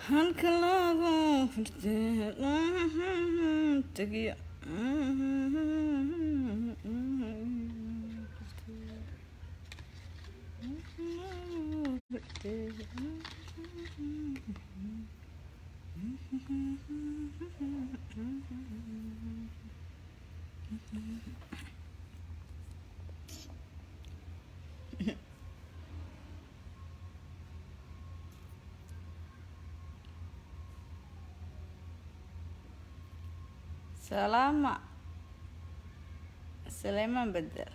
halka lagu furtay tagiyo salaama saleymaan bedel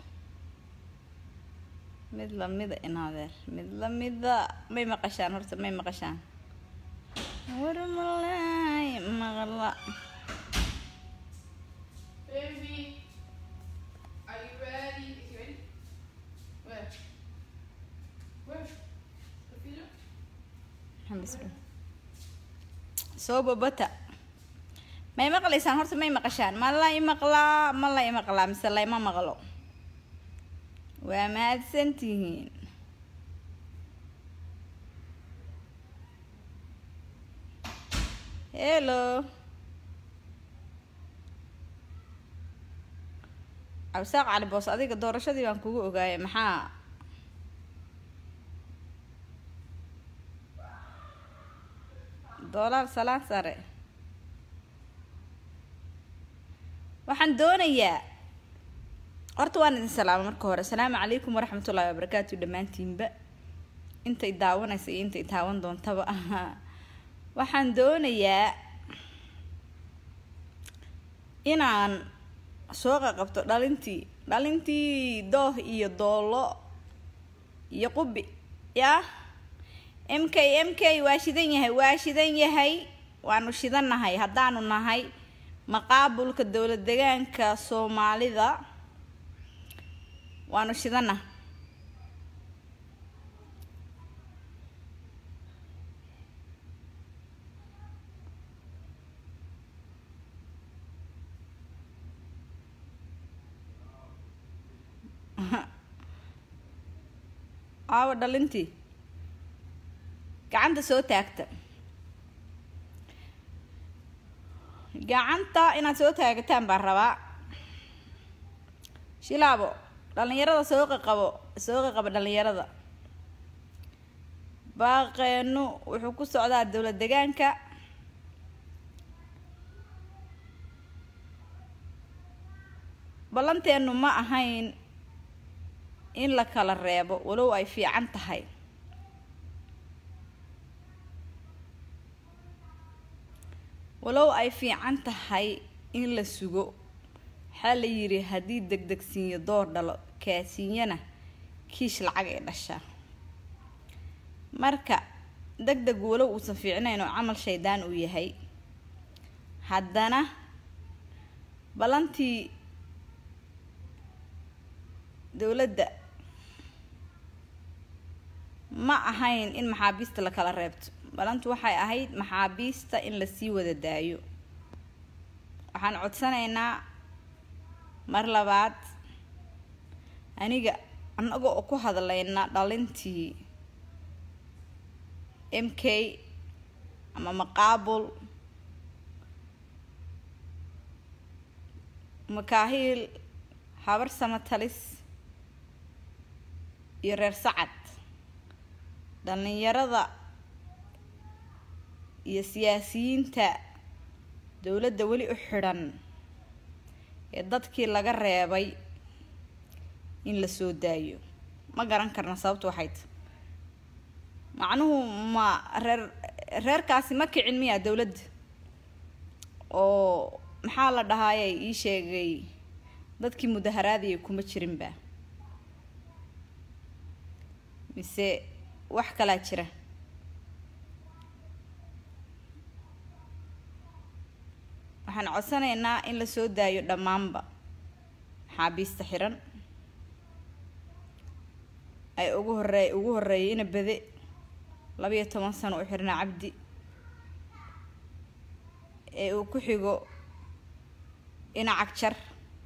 mid lamida inaadeer mid lamida may maqashaan horta may maqashaan warmalay maqla Baby, are you ready? Is he ready? Where? Where? The video? Xambisku. soo babata may maqlaysaan horta may maqashaan ma la imaqlaa ma la imaqlaa mise layma maqlo waa mahadsan tihiin hello cabsaaq cali boos adiga doorashadii baan kugu ogaayay maxaa doolaar salaan sare waxaan doonayaa horta waan idin salaama marka hore asalaamu calaykum waraxmatullaahi wabarakaatu dhammaantiinba intay daawanaysa iyo intay taawan doontaba waxaan doonayaa inaan soo qaqabto dhalintii dhalintii dooh iyo doolo iyo qubi yaa m k m k waa shidan yahay waa shidan yahay waanu shidannahay haddaanu nahay maqaabulka dowlad degaanka soomaalida waanu shidanah aawa dhalintii gacanta soo taagta gacanta inaad soo taagataan baan rabaa shilaabo dhalinyarada soo qaqabo soo qaqabo dhalinyarada baaqeenu wuxuu ku socdaa dowlad degaanka ballanteenu ma ahayn in la kala reebo walow ay fiican tahay walow ay fiican tahay in la sugo waxaa la yidhi haddii degdegsiinyo door dhalo kaasiinyana kiish lacag ay dhashaa marka deg deg walow uusan fiicnayn oo camal shaydaan uu yahay haddana ballantii dowladda ma ahayn in maxaabiista la kala reebto balantu waxay ahayd maxaabiista in lasii wada daayo waxaan codsanaynaa mar labaad aniga annaga oo ku hadlayna dhalintii m k ama maqaabul makaahiil habar samatalis iyo reer sacad dhalinyarada iyo siyaasiyiinta dowladda weli u xidhan ee dadkii laga reebay in la soo daayo ma garan karna sababtu waxay ta macnuhu ma reer reerkaasi ma kicin miyaa dowladda oo maxaa la dhahaayay ii sheegay dadkii mudaharaadaya kuma jirinba mise wax kalaa jira waxaan codsanaynaa in la soo daayo dhammaanba maxaabiista xiran ay ugu horey ugu horeeyay ina bede labayo toban sano u xirnaa cabdi ee uu ku xigo ina cagjar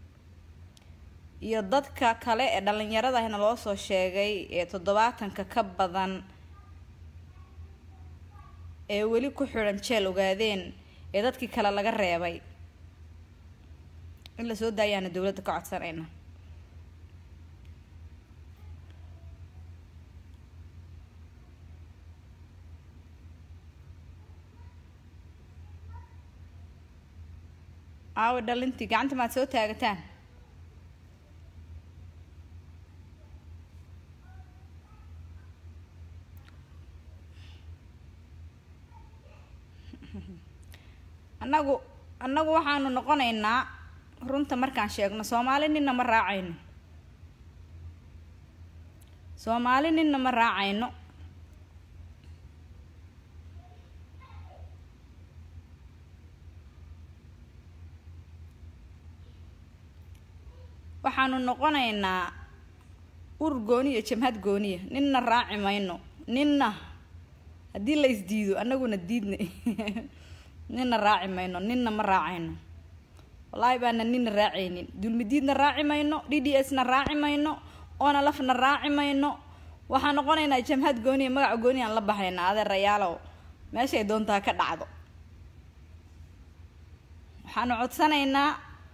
iyo dadka kale ee dhalinyaradahna loo soo sheegay ee toddobaatanka ka badan ee weli ku xidhan jeel ogaadeen ee dadkii kale laga reebay in lasoo daayaana dowladda ka codsanayna aawo dhalintii gacanta maad soo taagataan annagu annagu waxaanu noqonaynaa runta markaan sheegno soomaali ninna ma raacayno soomaali ninna ma raacayno waxaanu noqonaynaa ur gooni iyo jamhad gooniya ninna raaci mayno ninna haddii la isdiido annaguna diidna ninna raaci mayno ninna ma raacayno wallaahi baana ninna raacaynin dulmidiidna raaci mayno d d s na raaci mayno oona lafna raaci mayno waxaan noqonaynaa jamhad gooniya magaca gooni aan la baxaynaa adeerayaalow meeshay doontaa ka dhacdo waxaanu codsanaynaa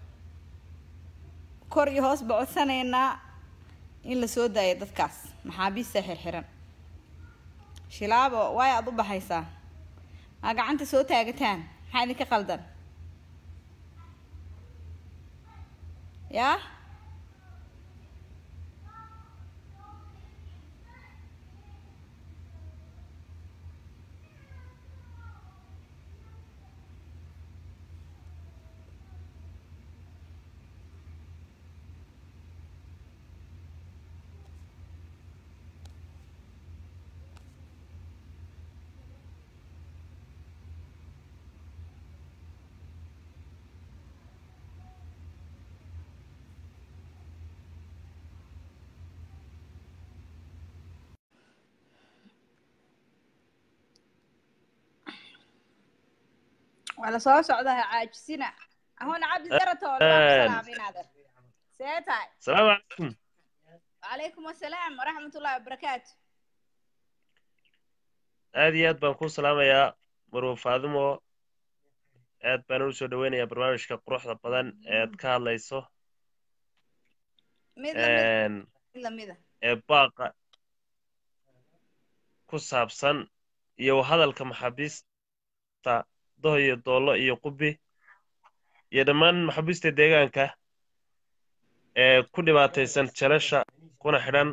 kor iyo hoosba codsanaynaa in la soo daayo dadkaas maxaabiista xirxiran shilaabo waay aada u baxaysaa maa gacanta soo taagataan maxaa idinka qaldan yaa waa la soo socdaa ha caajisina ahuna cabdi daratool waa ku salaaminaader see tahay السلام عليكم wacalaykum assalaam waraxmat ullahi wabarakaatu aad iyo aad baan kuu salaamayaa marwo faadimo aad baan u soo dhaweynayaa barnaamijka quruxda badan ee aad ka hadlayso mid lamid een, mid lamida ee baaqa ku saabsan iyo hadalka maxaabiista doho iyo doollo iyo qubi iyo dhammaan maxaabiista deegaanka ee ku dhibaataysan jalasha kuna xidhan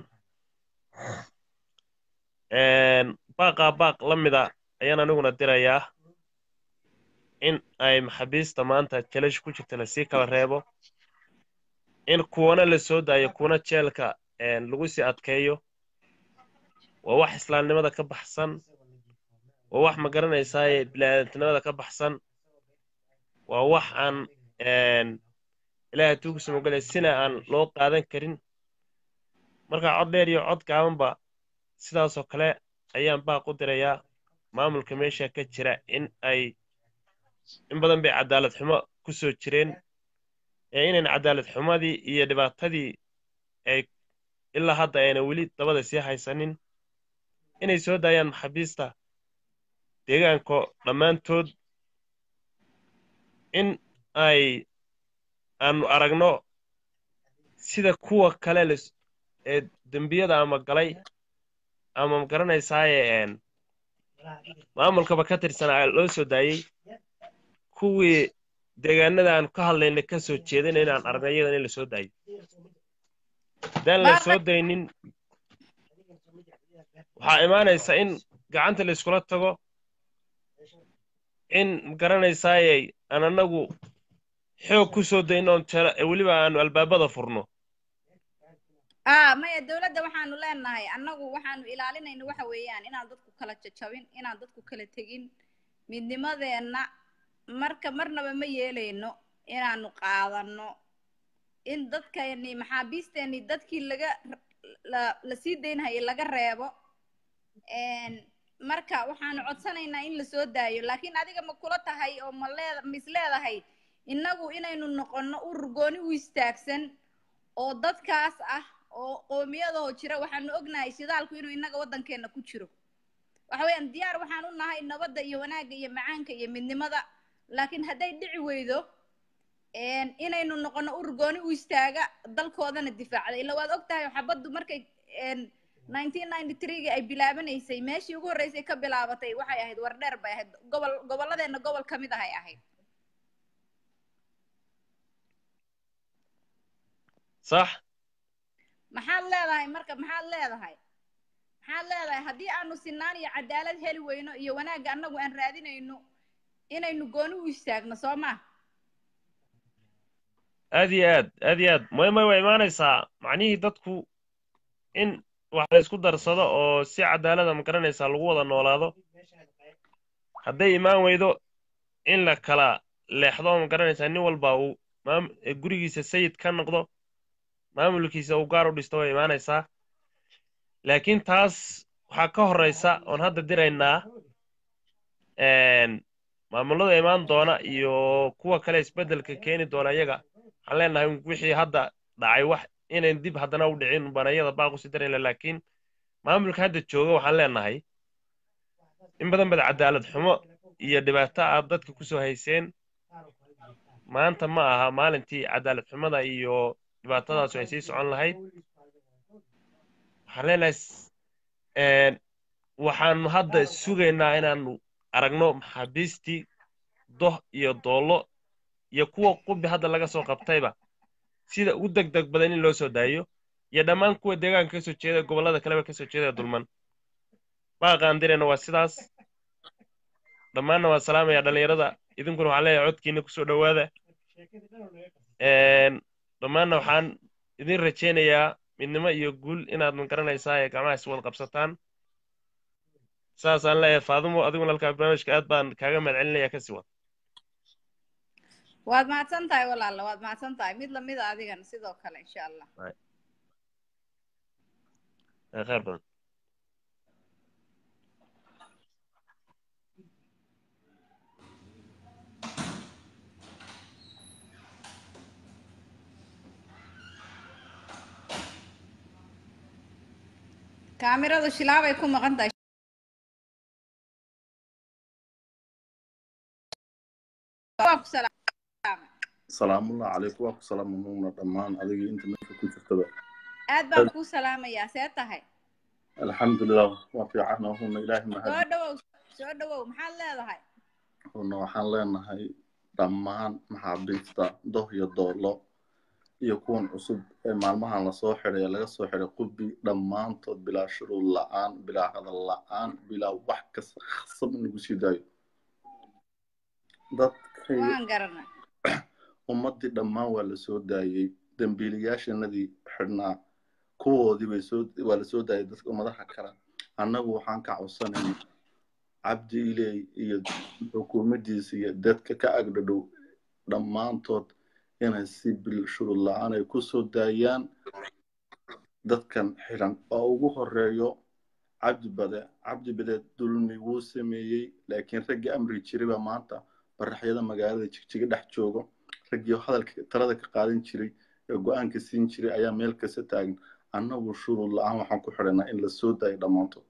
een, baaqaa baaq la mida ayaan aniguna dirayaa in ay maxaabiista maanta jalasha ku jirta lasii kala reebo in kuwana la soo daayo kuwana jeelka een, lagu sii adkeeyo waa wax islaamnimada ka baxsan waa wax ma garanaysaaye bini'aadantinimada ka baxsan waa wax aan een, ilaahay tuugisa mogalay sina aan loo qaadan karin marka cod dheer iyo cod gaabanba sidaasoo kale ayaan baaq u dirayaa maamulka meesha ka jira in ay in badan bay cadaalad xumo ku soo jireen ee inayn cadaalad xumadii iyo dhibaatadii ay ilaa hadda ayna weli dabada sii haysanin inay soo daayaan maxaabiista deegaanko dhammaantood in ay aanu aragno sida kuwa kale les- ee dembiyada ama galay ama ma garanaysaaye een, maamulkaba ka tirsanaa loo soo daayey kuwii deegaanada aan ka hadlayna ka soo jeedina inaan aragna iyadan in la soo daayo haddaan la soo daynin waxaa imaanaysa in gacanta la iskula tago in ma garanaysaaye aan annagu xoog ku soo dayno oon jela weliba aanu albaabada furno ah maya dowladda waxaanu leenahay annagu waxaanu ilaalinayna waxa weeyaan inaan dadku kala jajabin inaan dadku kala tegin midnimadeenna marka marnaba ma yeelayno inaanu qaadano in dadkani maxaabiisteeni dadkii laga la la sii daynhayay laga reebo n marka waxaanu codsanaynaa in lasoo daayo laakiin adiga ma kula tahay oo ma leed ma is leedahay innagu inaynu noqonno urur gooni u istaagsan oo dadkaas ah oo qoomiyadoo jira waxaanu ognahay shidaalku inuu innaga waddankeena ku jiro waxa weeyaan diyaar waxaan u nahay nabadda iyo wanaagga iyo macaanka iyo midnimada laakiin hadday dhici weydo een, inaynu noqono urgooni u istaaga dalkoodana difaacda ila waad og tahay xabaddu markay een, 1993 ay bilaabanaysay meeshii ugu horreysay ka bilaabatay waxay ahayd wardheer bay ahayd gobol gobolladeenna gobol ka mid ahay ahayd sax maxaad leedahay marka maxaad leedahay maxaad leedahay haddii aanu sinaan iyo cadaalad heli weyno iyo wanaagga annagu aan raadinayno inaynu gooni u istaagno soo ma aad iyo aad aad iyo aad may may waa imaanaysaa macnihii dadku in wax la isku darsado oo si cadaalada ma garanaysaa lagu wada noolaado hadday imaan weydo in la kala leexdo ma garanaysaa nin walba uu maam- eh, gurigiisa sayid ka noqdo maamulkiisa uu gaar u dhisto way imaanaysaa laakiin taas waxaa ka horraysa oon hadda diraynaa een, maamulada imaan doona iyo kuwa kale isbeddelka keeni doona iyaga waxaan leenahay wixii hadda dhacay wax inayn dib haddana u dhicin banayada baaqusi darayla laakiin maamulka hadda jooga waxaan leenahay in badan bad cadaalad xumo iyo dhibaato aad dadka kusoo hayseen maanta ma aha maalintii cadaalad xumada iyo dhibaatadaasu ay sii socon lahayd waxaan leenahay s- een, waxaanu hadda sugaynaa inaanu aragno maxaabiistii doh iyo doollo iyo kuwa qubi hadda laga soo qabtayba sida ugu deg deg badan in loo soo daayo iyo dhammaan kuwa deegaanka kasoo jeeda gobollada kaleba kasoo jeeda dulman baaqaan dirayna waa sidaas dhammaanna waa salaamaya dhallinyarada idinkuna waxaan leeyahay codkiina kusoo dhowaada Een, dhammaanna waxaan idin rajaynayaa midnimo iyo guul inaad ma garanaysaa ee gacmaha iswada qabsataan saasaan leeyahay faadumo adiguna halkaa barnaamijka aad baan kaaga mahadcelinayaa kasii wad waad mahadsan tahay walaala waad mahadsan tahay mid lamida adigana sidoo kale insha allah Ee, khayr badan kaamiradu shilaabay ku maqan tahay Waa ku salaamay. salaamullahi calaykum waa ku salaamunuuna dhammaan adigii inta meesha ku jirtaba aad baan kuu salaamayaa see tahay alxamdulilah waa fiican huna ilaahi soo mahad dhawow soo dhawow maxaad leedahay huna waxaan leenahay dhammaan maxaabiista doh iyo doollo iyo kuwan cusub ee maalmahan lasoo xiday ee laga soo xiday qubi dhammaantood bilaa shuruud la'aan bilaa hadal la'aan bilaa wax kasta khasab in lagu sii daayo dadkay waan garanay ummaddii dhammaan waa la soo daayey dembiilayaashanadii xidhnaa kuwoodii bay soo waa la soo daayay dadka ummadaha kale annagu waxaan ka codsanayna cabdi iley iyo xukuumaddiisa iyo dadka ka agdhadhow dhammaantood inay si bil shuruud la-aan ay ku soo daayaan dadkan xidhan oo ugu horeeyo cabdi bade cabdi bade dulmi wuu sameeyey laakiin raggii amri jiray baa maanta baraxyada magaalada jigjiga dhex joogo raggii hadalka talada ka qaadan jiray ee go-aanka siin jiray ayaa meel kasta taagan annagu shuruud la-aan waxaan ku xidhanaa in la soo daayo dhammaantood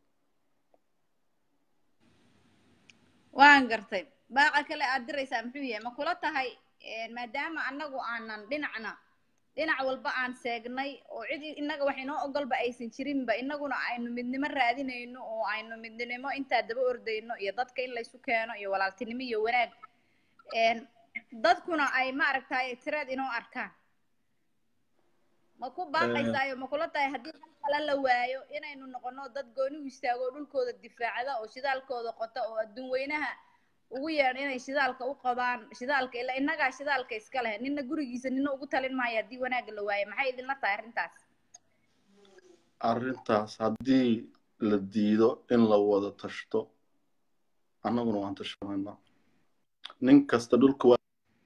waan gartay baaqa kale aad diraysaa muxuu yahay ma kula tahay maadaama annagu aanan dhinacna dhinac walba aan seegnay oo cid innaga wax inoo ogolba aysan jirinba innaguna aynu midnimo raadinayno oo aynu midnimo intaa daba ordayno iyo dadka in laysu keeno iyo walaaltinimo iyo wanaag dadkuna ay maaragtay tiraad inoo arkaan ma ku baaqaysaayo ma kula tahay haddii hal kale la waayo inaynu noqono dad gooni u istaago oo dhulkooda difaacda oo shidaalkooda qota oo adduun weynaha ugu yeedho inay shidaalka u qabaan shidaalka ilaa innagaa shidaalka iska leh nina gurigiisa nina ugu talin maayo haddii wanaagga la waayo maxay idinla tahay arrintaas arrintaas haddii la diido in la wada tashto annaguna waan tashanaynaa nin kasta dhulka waa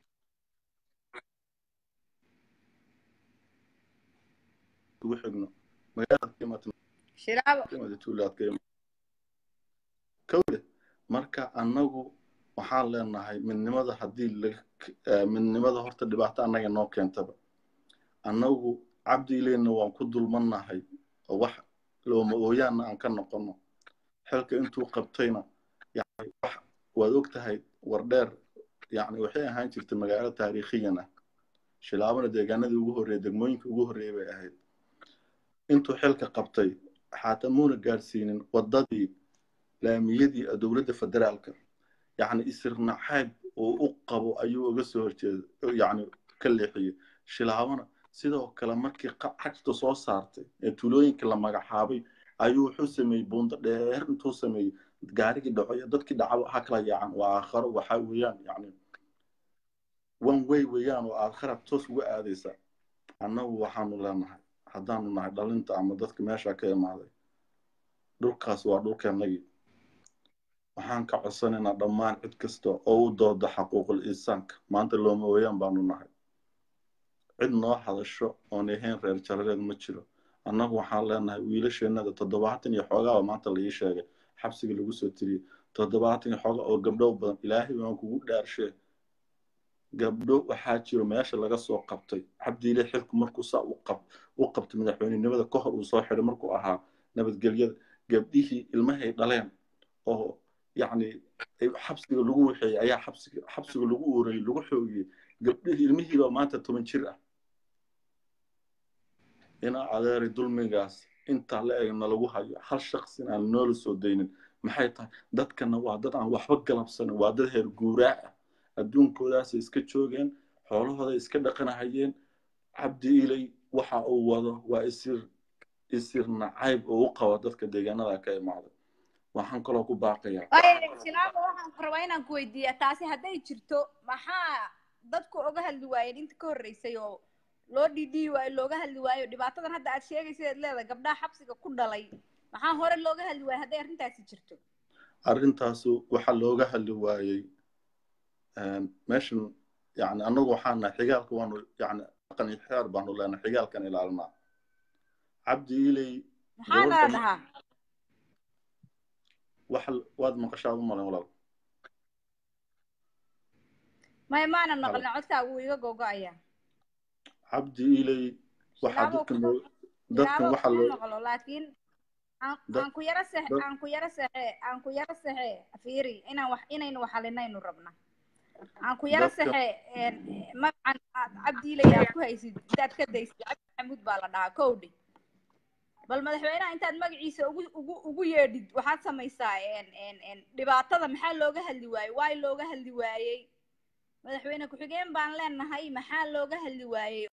ugu xigno magaalada ka imaata shilaabo ka imaata tuulaad ka imaata kawle marka annagu waxaan leenahay midnimada haddii laga midnimada horta dhibaato annaga noo keentaba annagu cabdi ileyna waan ku dulmannahay oo wax looma ooyaanna aan ka noqono xilka intuu qabtayna yani wax waad og tahay wardheer yani waxay ahaan jirtay magaalo taariikhiyan ah shilaabana deegaanadii ugu horreeyay degmooyinka ugu horreeyay bay ahayd intuu xilka qabtay xaata muuna gaadhsiinin waddadii laamiyadii dowladda federaalka yani isirnaxayb oo u qabo ayuu uga soo horjeeda yani ka leexiyey shilaabana sidoo kale markii xagta soo saartay ee tuulooyinka la magacaabay ayuu wuxuu sameeyey buundo dheer intuu sameeyey gaarigii dhaco iyo dadkii dhacaba ha kala yaacan waa aakharo waxaa weeyaan yani one way weeyaan oo aakhara toos uga aadaysa annagu waxaanu leenahay haddaanu nahay dhalinta ama dadka meesha ka imaaday dhulkaas waa dhulkeennagii waxaan ka codsanaynaa dhammaan cid kasta oo u dooda xaquuqul insaanka maanta looma ooyaan baanu nahay cid noo hadasho oon ahayn reer jarareed ma jiro annagu waxaan leenahay wiilasheennada toddobaatan iyo xoogaaba maanta la ii sheegay xabsiga lagu soo tiriyey toddobaatan iyo xooga oo gabdho badan ilaahay baan kugu dhaarshee gabdho waxaa jiro meesha laga soo qabtay cabdiile xilku markuu saa u qabtay madaxweynenimada ka hor uu soo xidhay markuu ahaa nabadgelyada gabdhihii ilmahay dhaleen oo yacni xabsiga lagu waxeeyey ayaa xabsiga xabsiga lagu uurayey lagu xoogiyey gabdhihii ilmihiibaa maanta toban jir ah inaa adeeray dulmigaas intaa la egna lagu hayo hal shaqsin aan noola soo daynin maxay tahay dadkana waa dad aan waxba galabsanin waa dad heer guuraa ah adduunkoodaasay iska joogeen xoolahooday iska dhaqanahayeen cabdi ilay waxa uu wado waa isir isir nacayb oo u qaba dadka deegaanada ka imaaday waxaan kaloo ku baaqayaa silaaba waxaan rabaa inaan ku weydiiya taasi hadday jirto maxaa dadku oga hadli waayeen inta ka horreysay oo loo dhidhiyi waayo looga hadli waayo dhibaatadan hadda aad sheegaysa eed leedahay gabdhaha xabsiga ku dhalay maxaa hore looga hadli waayo hadday arrintaasi jirto arrintaasu waxaa looga hadli waayey meeshan yani annagu waxaan nahay xigaalka waanu yani dhaqan iyo xiyaar baanu leenahay xigaalkan ilaalinaa cabdi ilay maxaa nala dhahaa wax waad maqashaa u malayn walaal maya maanan maqlin codkaagu wuu iga gogo-ayaa cabdi ilay waxaa dadkan dadkan waxa loo maqlo laakiin aan ku yaro sex aan ku yaro sexe aan ku yaro sexe fiiri inaan wax inaynu waxalinaynu rabna aan ku yaro sexe magacan cabdi ilay aad ku haysid intaad ka daysid cabdi maxamuud baa la dhahaa kowdhi bal madaxweynaha intaad magaciisa ugu ugu ugu yeedhid waxaad samaysaa dhibaatada maxaa looga hadli waayey waay looga hadli waayey madaxweyne ku-xigeen baan leenahay maxaa looga hadli waayey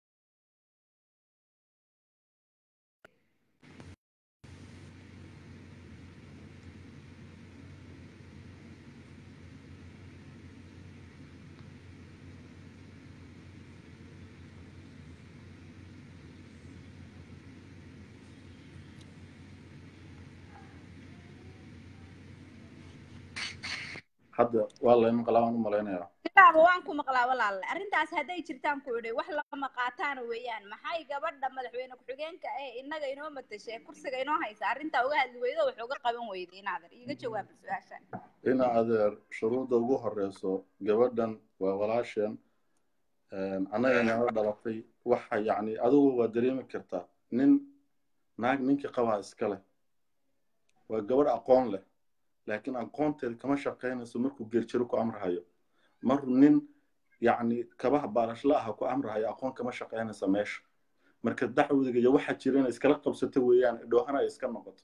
hadda waa layma qalaaban u malaynayaa sidaaba waan ku maqlaa walaalle arrintaas hadday jirtaan ku idhay wax lama qaataana weeyaan maxay gabadha madaxweyne ku-xigeenka ee innaga inoo matashay kursiga inoo haysa arrintaa uga hadli weydo wax uga qaban weyday inaader iiga jawaaba su-aasha ina adeer shuruudda ugu horeyso gabadhan waa walaasheen annaga nala dhalatay waxa yacni adigu waa dareemi kartaa nin naag ninkii qabaa iska leh waa gabadh aqoon leh laakiin aqoonteeda kama shaqaynayso markuu geerjiro ku amrahayo mar nin yacni kabaha baalashla aha ku amrahayo aqoon kama shaqaynaysa meesha marka dacwadiga iyo waxa jira inay iskala qabsato weeyaan dhoohana ay iska noqoto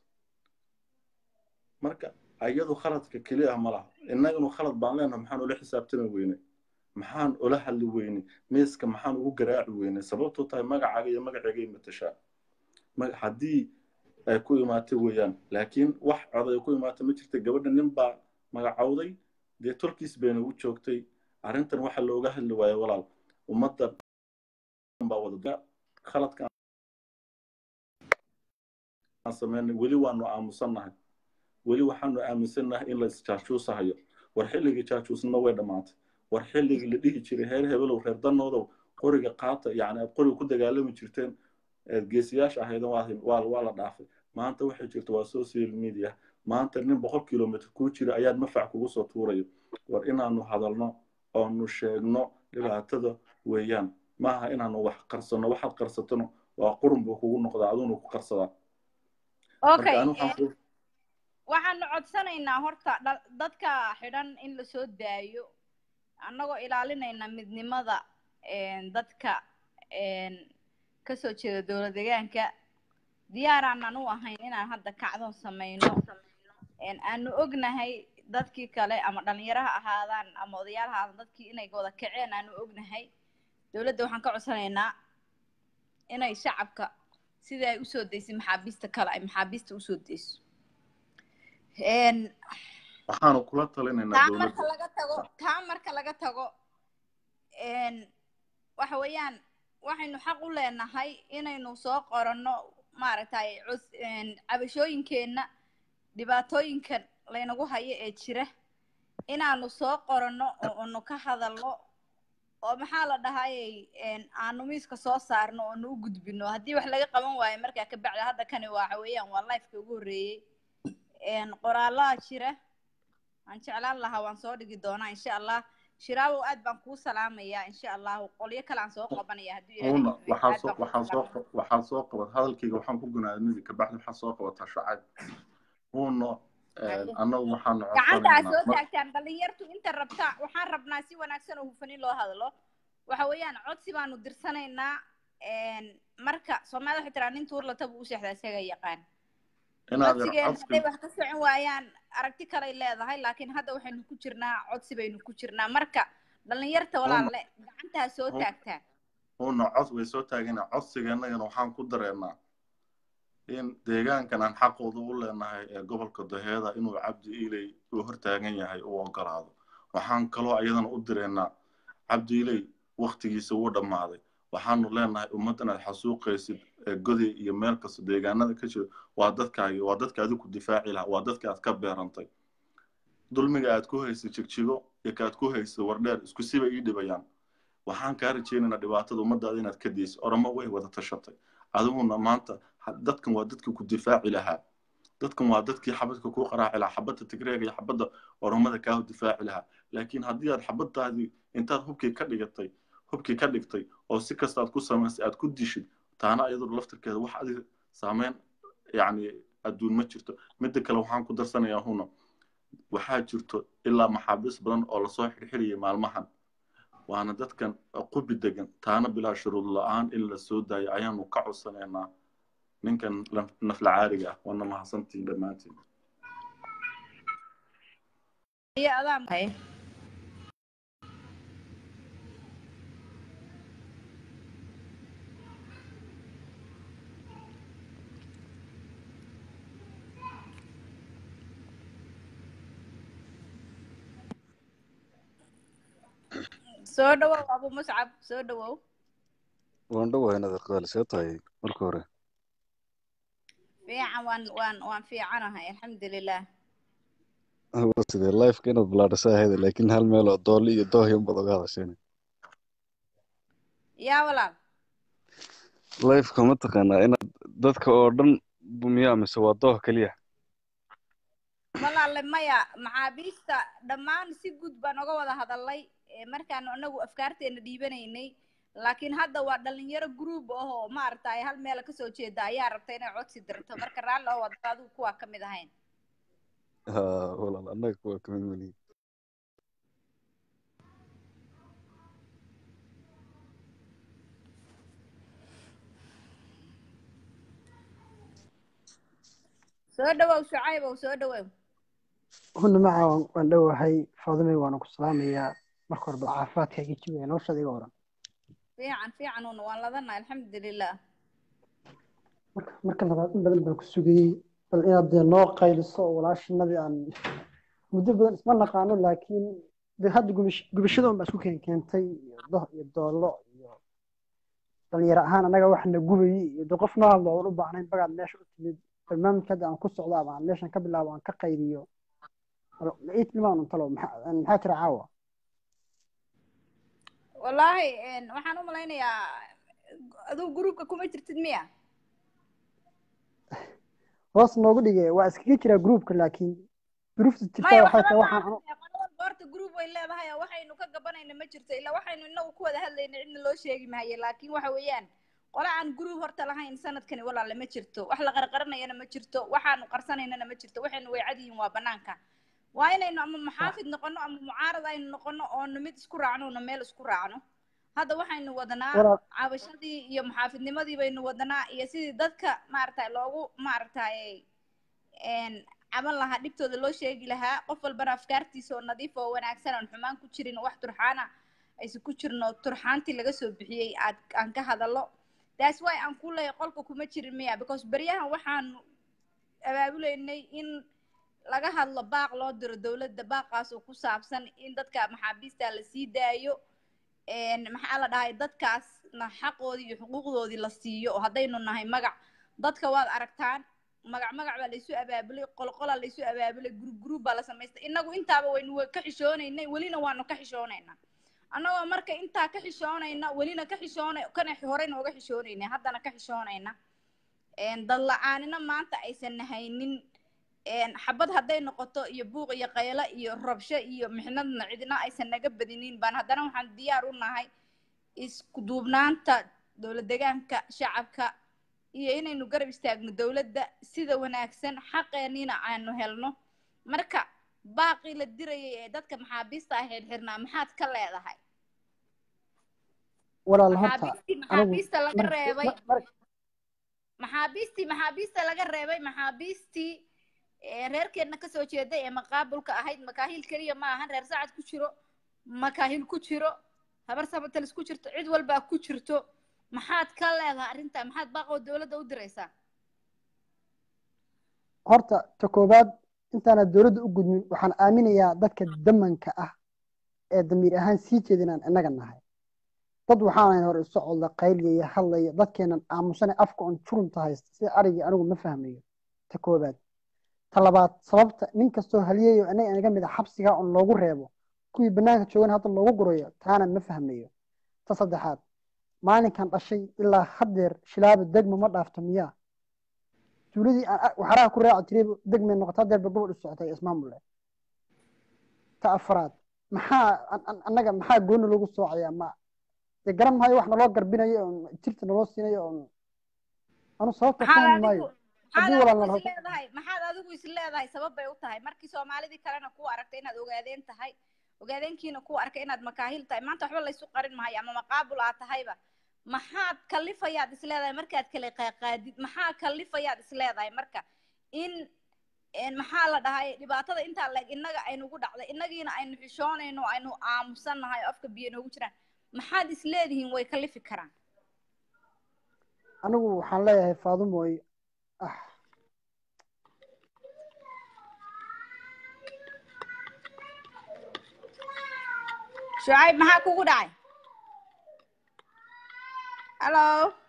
marka iyadu khaladka keliya ma laha innaganu khalad baan leenahay maxaan ula xisaabtami weynay maxaan ula hadli weynay miiska maxaan ugu garaaci weynay sababtoo tahay magacaaga iyo magacayga matashaa haddii ay ku imaatay weeyaan laakiin wax coday ku imaatay ma jirta gabadha nin baa magacowday dee tolkiis bayna u joogtay arrintan waxa looga hadli waayo walaal ummadda baa wada khaladka aan sameynay weli waanu aamusannahay weli waxaanu aaminsannahay in la isjaajuusahayo war xilligii jaajuusnima way dhammaatay war xilligii la dhihi jiray heer hebelow reer danoodow qoriga qaata yacni aad qoriga ku dagaalami jirteen geesiyaasha ahaydan waa waa la dhaafay maanta waxay jirta waa social media maanta nin boqol kilomitr kuu jira ayaad mafac kugu soo tuurayo war inaanu hadalno oonu sheegno dhibaatada weeyaan maaha inaanu wax qarsano waxaad qarsatona waa qurun buu kugu noqdaa aduna ku qarsadaa okay waxaanu codsanaynaa horta dha- dadka xidhan in lasoo daayo annagoo ilaalinayna midnimada een, dadka een, kasoo jeeda dowlad deegaanka diyaaraanan u ahayn inaan hadda kacdoon samayno een, aanu ognahay dadkii kale ama dhalinyaro ha ahaadaan ama odayaal ha ahaadaan dadkii inay wada kaceen aanu ognahay dowladda waxaan ka codsanaynaa inay shacabka sidii ay usoo daysay maxaabiista kale ay maxaabiista usoo dayso een, waxaanu kula talinaynaa taa marka dowladda laga tago taa marka laga tago een, waxa weeyaan waxaynu xaq u leenahay inaynu soo qoranno maaragtay cus een, cabashooyinkeenna dhibaatooyinkan laynagu hayo ee jira inaanu soo qoranno oo aanu ka hadalno oo maxaa la dhahayay een, aanu miiska soo saarno oo nu u gudbino haddii wax laga qaban waayo markaa ka bacdi hadda kani waxa weeyaan waa lifeka ugu horreeyey een, qoraallaa jira waan jeclaan lahaa waan soo dhigi doonaa insha allah shiraabow aad baan kuu salaamayaa insha allahu qolyo kale aan soo qabanaya hadduu ilaahay una idmo. waxaa Aad soo baan kuu waxaa soo salaamaya. waxaa soo qabat hadalkayga waxaan ku gunaadmidi kabacdi waxaa soo qabataa shacab una annagu waxaanu gacanta aad codsanaynaa soo mar- taagtaan dhalinyartu inta rabta waxaan rabnaa si wanaagsan oo hufan in loo hadlo waxa weeyaan codsi baanu dirsanaynaa een, marka soomaalida waxay tiraa nin tuurlata buu u seexdaa isaga yaqaan inaad codsigeen codsi hadday wax ka socon waayaan aragti kaley leedahay laakiin hadda waxaynu ku jirnaa codsi baynu ku jirnaa marka dhalinyarta walaalle gacantaa soo Uma- taagtaan una cod way soo taagana codsigeennagana waxaan ku dareennaa in deegaankan aan xaqooda u leenahay ee gobolka daheeda inuu cabdi iiley uu hortaagan yahay uu ogolaado waxaan kaloo ayadana u direennaa cabdi iiley waktigiisa wuu dhammaaday waxaanu leenahay ummaddan aad xasuuqaysid ee goday iyo meel kasta deegaanada ka jira waa dadkaagi waa dadka adigu difaaci lahaa waa dadka aad ka beerantay dulmiga aad ku haysid jigjigo iyo ka aad ku haysid wardheer isku siba ii dhibayaan waxaan kaa rajaynaynaa dhibaatada ummadaada inaad ka dayso oramo way wada tashatay adiguna maanta ha- dadkan waa dadkii ku difaaci lahaa dadkan waa dadkii xabadka kuu qaraaci lahaa xabadda tigreega iyo xabadda oromada kaa difaaci lahaa laakiin haddii aad xabadaadii intaad hubkii ka dhigatay hubkii ka dhigtay oo si kasta aad ku samaysay aad ku dishid taana iyadoo laftirkeeda wax adiga saameyn yacni adduun ma jirto midda kale waxaan ku darsanayaa huna waxaa jirto ilaa maxaabiis badan oo lasoo xirxiriyay maalmahan waana dadkan qubi degan taana bilaa shuruud la-aan in la soo daayo ayaanu ka codsanaynaa ninkan laf- nafla caariga ah waana mahadsantiin dhammaantiin iyo adaa maxay soo dhawow abu muscab soo dhawow waan dhowahay inaad qaali see tahay marka hore fiican waan waan waan fiicanahay alxamdulilah Waa sidee lifeka inaad bilaadhasa ahayd laakiin hal meel oo dooli iyo doohi unbaad oga hadasheen yaa walaal lifeka ma taqaanaa inaad dadka oo dhan bumiyaa mise waa dooh keliya walaale maya maxaabiista dhammaan si guud baan oga wada hadalay ee markaanu anagu afkaarteena dhiibanaynay laakiin hadda waa dhalinyaro group ahoo maaragtay hal meel kasoo jeeda ayaa rabta inay codsi dirto marka raalli oo wada adigu kuwaa ka mid ahayn ha walaal annaga kuwa kamid malihi soo dhawow shucaybow soo dhawow huna maca waan- waan dhowahay faadumay waana ku salaamayaa marka hore bal caafimaadkaaga jibaya noloshaada iga waran fiican fiican una waan ladana alxamdulilah marka marka labaad in badan baan ku sugayey bal inaad dee noo qayliso oo walaashinadii aan muddo badan isma naqaano laakiin de hadda gubish- gubashada un baa isku keen keentay iyo doh iyo doollo iyo dhalinyaro ahaan annaga waxna gubayey iyo de qof noo hadlo oon u baahnayn bagaad meesha u timid barnaamijka hadda aan ku socdo ama aan meeshan ka bilaabo aan ka qayliyo Bal ma ii tilmaan un talo maxaa maxaa jira caawa wallaahi een, waxaan u malaynayaa adigu gruupka kuma jirtid miya hoos noogu dhige waa iskaga jiraa groupka laakiin duruufta jirta maya waxay waxba tahay ma waxaan aha qolo walba horta group way leedahay oo waxaynu ka gabanayna ma jirto ilaa waxaynu inagu ku wada hadlayna cidna loo sheegi maayo laakiin waxa weeyaan qole aan group horta lahayn sanadkani walaale ma jirto wax la qarqaranayana ma jirto waxaanu qarsanaynana ma jirto waxaynu way cad yihiin waa banaanka waa inaynu ama muxaafid noqono ama mucaarad aynu noqono oonu mid isku raacno una meel isku raacno hadda waxaynu wadanaa walaal cabashadii iyo muxaafidnimadii baynu wadanaa iyo sidii dadka maaragtay loogu maaragtay een caban lahaa dhibtooda loo sheegi lahaa qof walbana afkaartiisa oo nadiif oo wanaagsan aan xumaan ku jirin oo wax turxaana aysan ku jirin oo turxaantii laga soo bixiyey aad aan ka hadallo that's why aan ku leeyahay qolka kuma jirin miya because beryahan waxaanu abaabuleynay in laga hadlo baaq loo diro dowladda baaqaas oo ku saabsan in dadka maxaabiista la sii daayo een maxaa la dhahay dadkaasna xaqoodii iyo xuquuqdoodii la siiyo oo haddaynu nahay magac dadka waad aragtaan magac magac baa laysu abaabulay qolqolaa laysu abaabulay group group baa la samaystay innagu intaaba waynu wa- ka xishoonaynay welina waanu ka xishoonaynaa annagoo marka intaa ka xishoonayna welina ka xishoonay kana horeyna uga xishoonaynay haddana ka xishoonayna een dad la-aanina maanta aysan nahaynin een xabad hadday noqoto iyo buuq iyo qaylo iyo rabsho iyo mixnadna cidina aysan naga badinin baan haddana waxaan diyaar u nahay isku duubnaanta dowlad deegaanka shacabka iyo inaynu garab istaagno dowladda sida wanaagsan xaqeenina aanu helno marka baaqii la dirayay ee dadka maxaabiista ah xirxirnaa maxaad ka leedahay walaal horta maxaabiistii anigu maxaabiista laga mar- reebay mar- mar- maxaabiistii maxaabiista laga reebay maxaabiistii ee reerkeedna kasoo jeeday ee maqaabulka ahayd makaahil keliya ma ahan reer sacad ku jiro makaahil ku jiro habar sabatalis ku jirto cid walbaa ku jirto maxaad ka leedahay arrintaa maxaad baaqoo dowladda u diraysaa horta ta koowaad intaana dowladda u gudmin waxaan aaminayaa dadka damanka ah ee damiir ahaan sii jeeda inaan innaga nahay dad waxaanayn hore isu codla qayliyaya hadlaya dadkeenan aamusane afka on jurunta haysta sida arigii anigu ma fahmayo ta koowaad ta labaad sababta nin kastoo haliyayo anaga inaga mid a xabsigaa on loogu reebo kuwii bannaanka joogan hadda loogu gurayo taana ma fahmayo ta saddexaad maalinkan dhashay ilaa haddeer shilaaba degma ma dhaafto miyaa tuuladii aan a- waxaraha ku raaci jiray degmay noqota haddeerba gobol u socotay ismaamule ta afraad maxaa an- an- annaga maxaa gooni loogu soocayaa ma dee garan maayo wax naloo garbinayo oon jirta naloo siinayo oon anu sababta maxaad fahmi adigu maayo maxaad haddii walaal adigu nala is leedahay maxaad adigu is leedahay sabab bay u tahay markii soomaalidii kalena kuu aragtay inaad ogaadeen tahay ogaadeenkiina kuu arkay inaad makaahil tahay maanta waxba laysu qarin maayo ama maqaabul aad tahayba maxaad kalifayaad is leedahay markaad kala qaaqaadid maxaa kalifayaad is leedahay marka in een maxaa la dhahay dhibaatada intaa leeg innaga aynugu dhacday innagiina aynu xishoonayno aynu aamusannahay oo afka biyo noogu jiraan maxaad is leedihiin way kalifi karaan anigu waxaan leeyahay faadumooy ah shucayb maxaa kugu dhacay hallo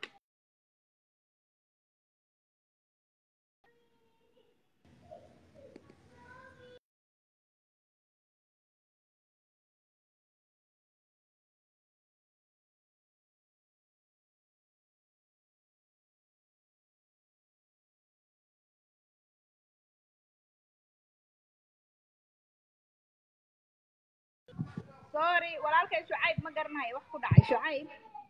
sorry walaalkay shucayb ma garanayo wax ku dhacay shucayb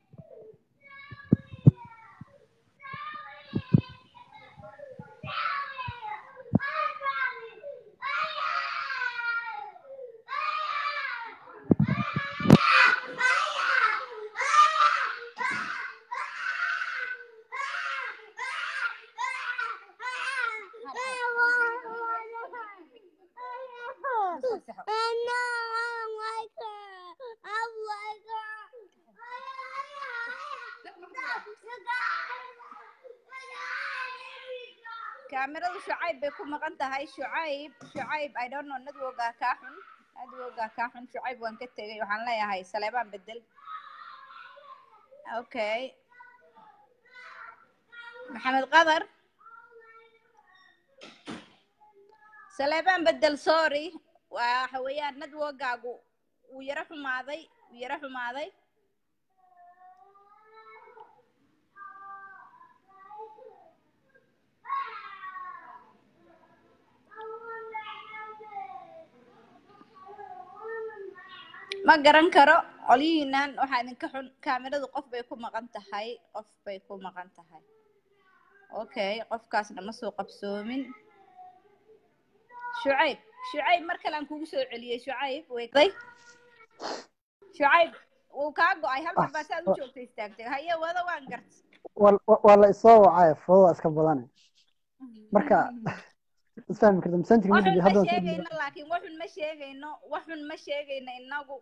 kaamiradu shucayb bay ku maqan tahay shucayb shucayb i don't know nadwogaa kaa xun nadwogaa kaa xun shucayb waan ka tegay waxaan leeyahay saleebaan bedel okay maxamed qadar saleebaan bedel sorry waxa weeyaan nadwogaagu wuu yaro xumaaday wuu yaro xumaaday ma garan karo qolyihiinan waxaa idinka xun kaamiradu qof bay ku maqan tahay qof bay ku maqan tahay okay qofkaasna ma soo qabsoomin shucayb shucayb mar kale aan kugu soo celiyey shucayb weyday shucayb wuu kaa go-ay hal mar baa saad u joogta istaagtay haye wada waan garta Wal- wa- waa la isoo wacay foodo waa iska badane marka isfahmi karta masanjirka waxun midig ma haddaan soo sheegayno laakiin waxun ma sheegayno waxun ma sheegayno inagu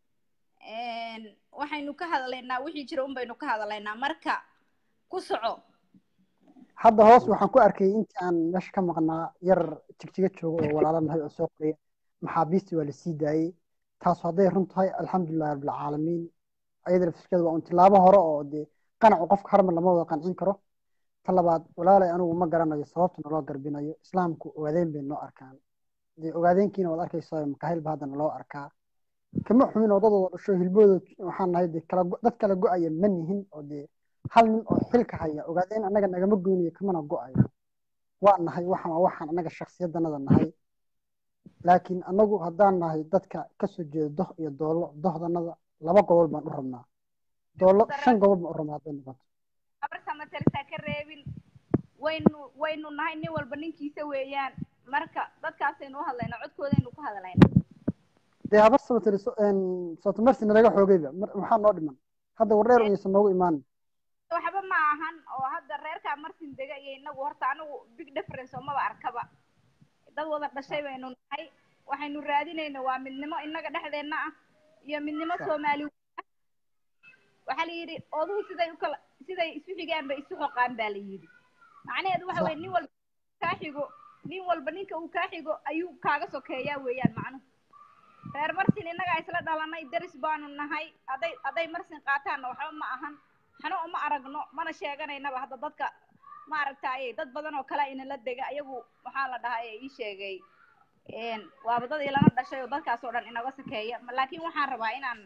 waxaynu ka hadlaynaa wixii jira un baynu ka hadlaynaa marka ku soco hadda hoos waxaan ku arkay intii aan meesha ka maqnaa yar jigjiga jooga oo walaalo nahay oo soo qoraya maxaabiistii waa la sii daayey taas hadday run tahay alxamdulilahi rabbilcaalamiin ayada laftirkeeda waa un tilaabo hore oo dee qanacu qofka harmar lama wada qancin karo ta labaad walaalay anigu ma garanayo sababta naloo garbinayo islaamku ogaadeen bay noo arkaan dee ogaadeenkiina waad arkaysaa makaahilba hadda naloo arkaa kama xumin oo dad wada dhasho hilbooda waxaan nahay dee kala go- dad kala go-aya ma nihin oo dee hal nin oo xilka haya ogaadeen annaga nagama goynayo kamana go-ayo waa nahay waxaan waa waxaan annaga shakhsiyadanada nahay laakiin annagu haddaan nahay dadka kasoo jeeda doh iyo doollo dohdanada laba gobol baan u rabnaa doollo shan gobol baan u rabnaa hadday noqoto abarta matalisa ka reebin waynu waynu nahay nin walba ninkiisa weeyaan marka dadkaasaynu u hadlaynaa codkoodaynu ku hadlaynaa dee habar sabatari sotomarsi nalaga xoogayba mar- maxaa noo dhiman hadda wardheer uyaysan noogu imaanin waxba ma ahan oo hadda reerkaa marsin dega iyo inagu horta anigu big difference oo maba arkaba dad wada dhashay baynu nahay waxaynu raadinayna waa midnimo inaga dhexdeenna ah iyo midnimo soomaali ah waxaa la yidhi oduhu siday u kala siday isu xigaan bay isu xoqaan baa la yidhi macnaheedu waxa weye nin walba kaa xigo nin walba ninka uu kaa xigo ayuu kaaga sokeeyaa weeyaan macnuhu reer marsin innagaa isla dhalanay deris baanu nahay hadday hadday marsin qaataanna waxba ma ahan xano uma aragno mana sheeganaynaba hadda dadka ma aragtaaye dad badan oo kale inala dega iyagu waxaa la dhahaa ee ii sheegay waaba dad ilana dhashay oo dadkaas oo dhan inaga sakeeya Ma- laakiin waxaan rabaa inaan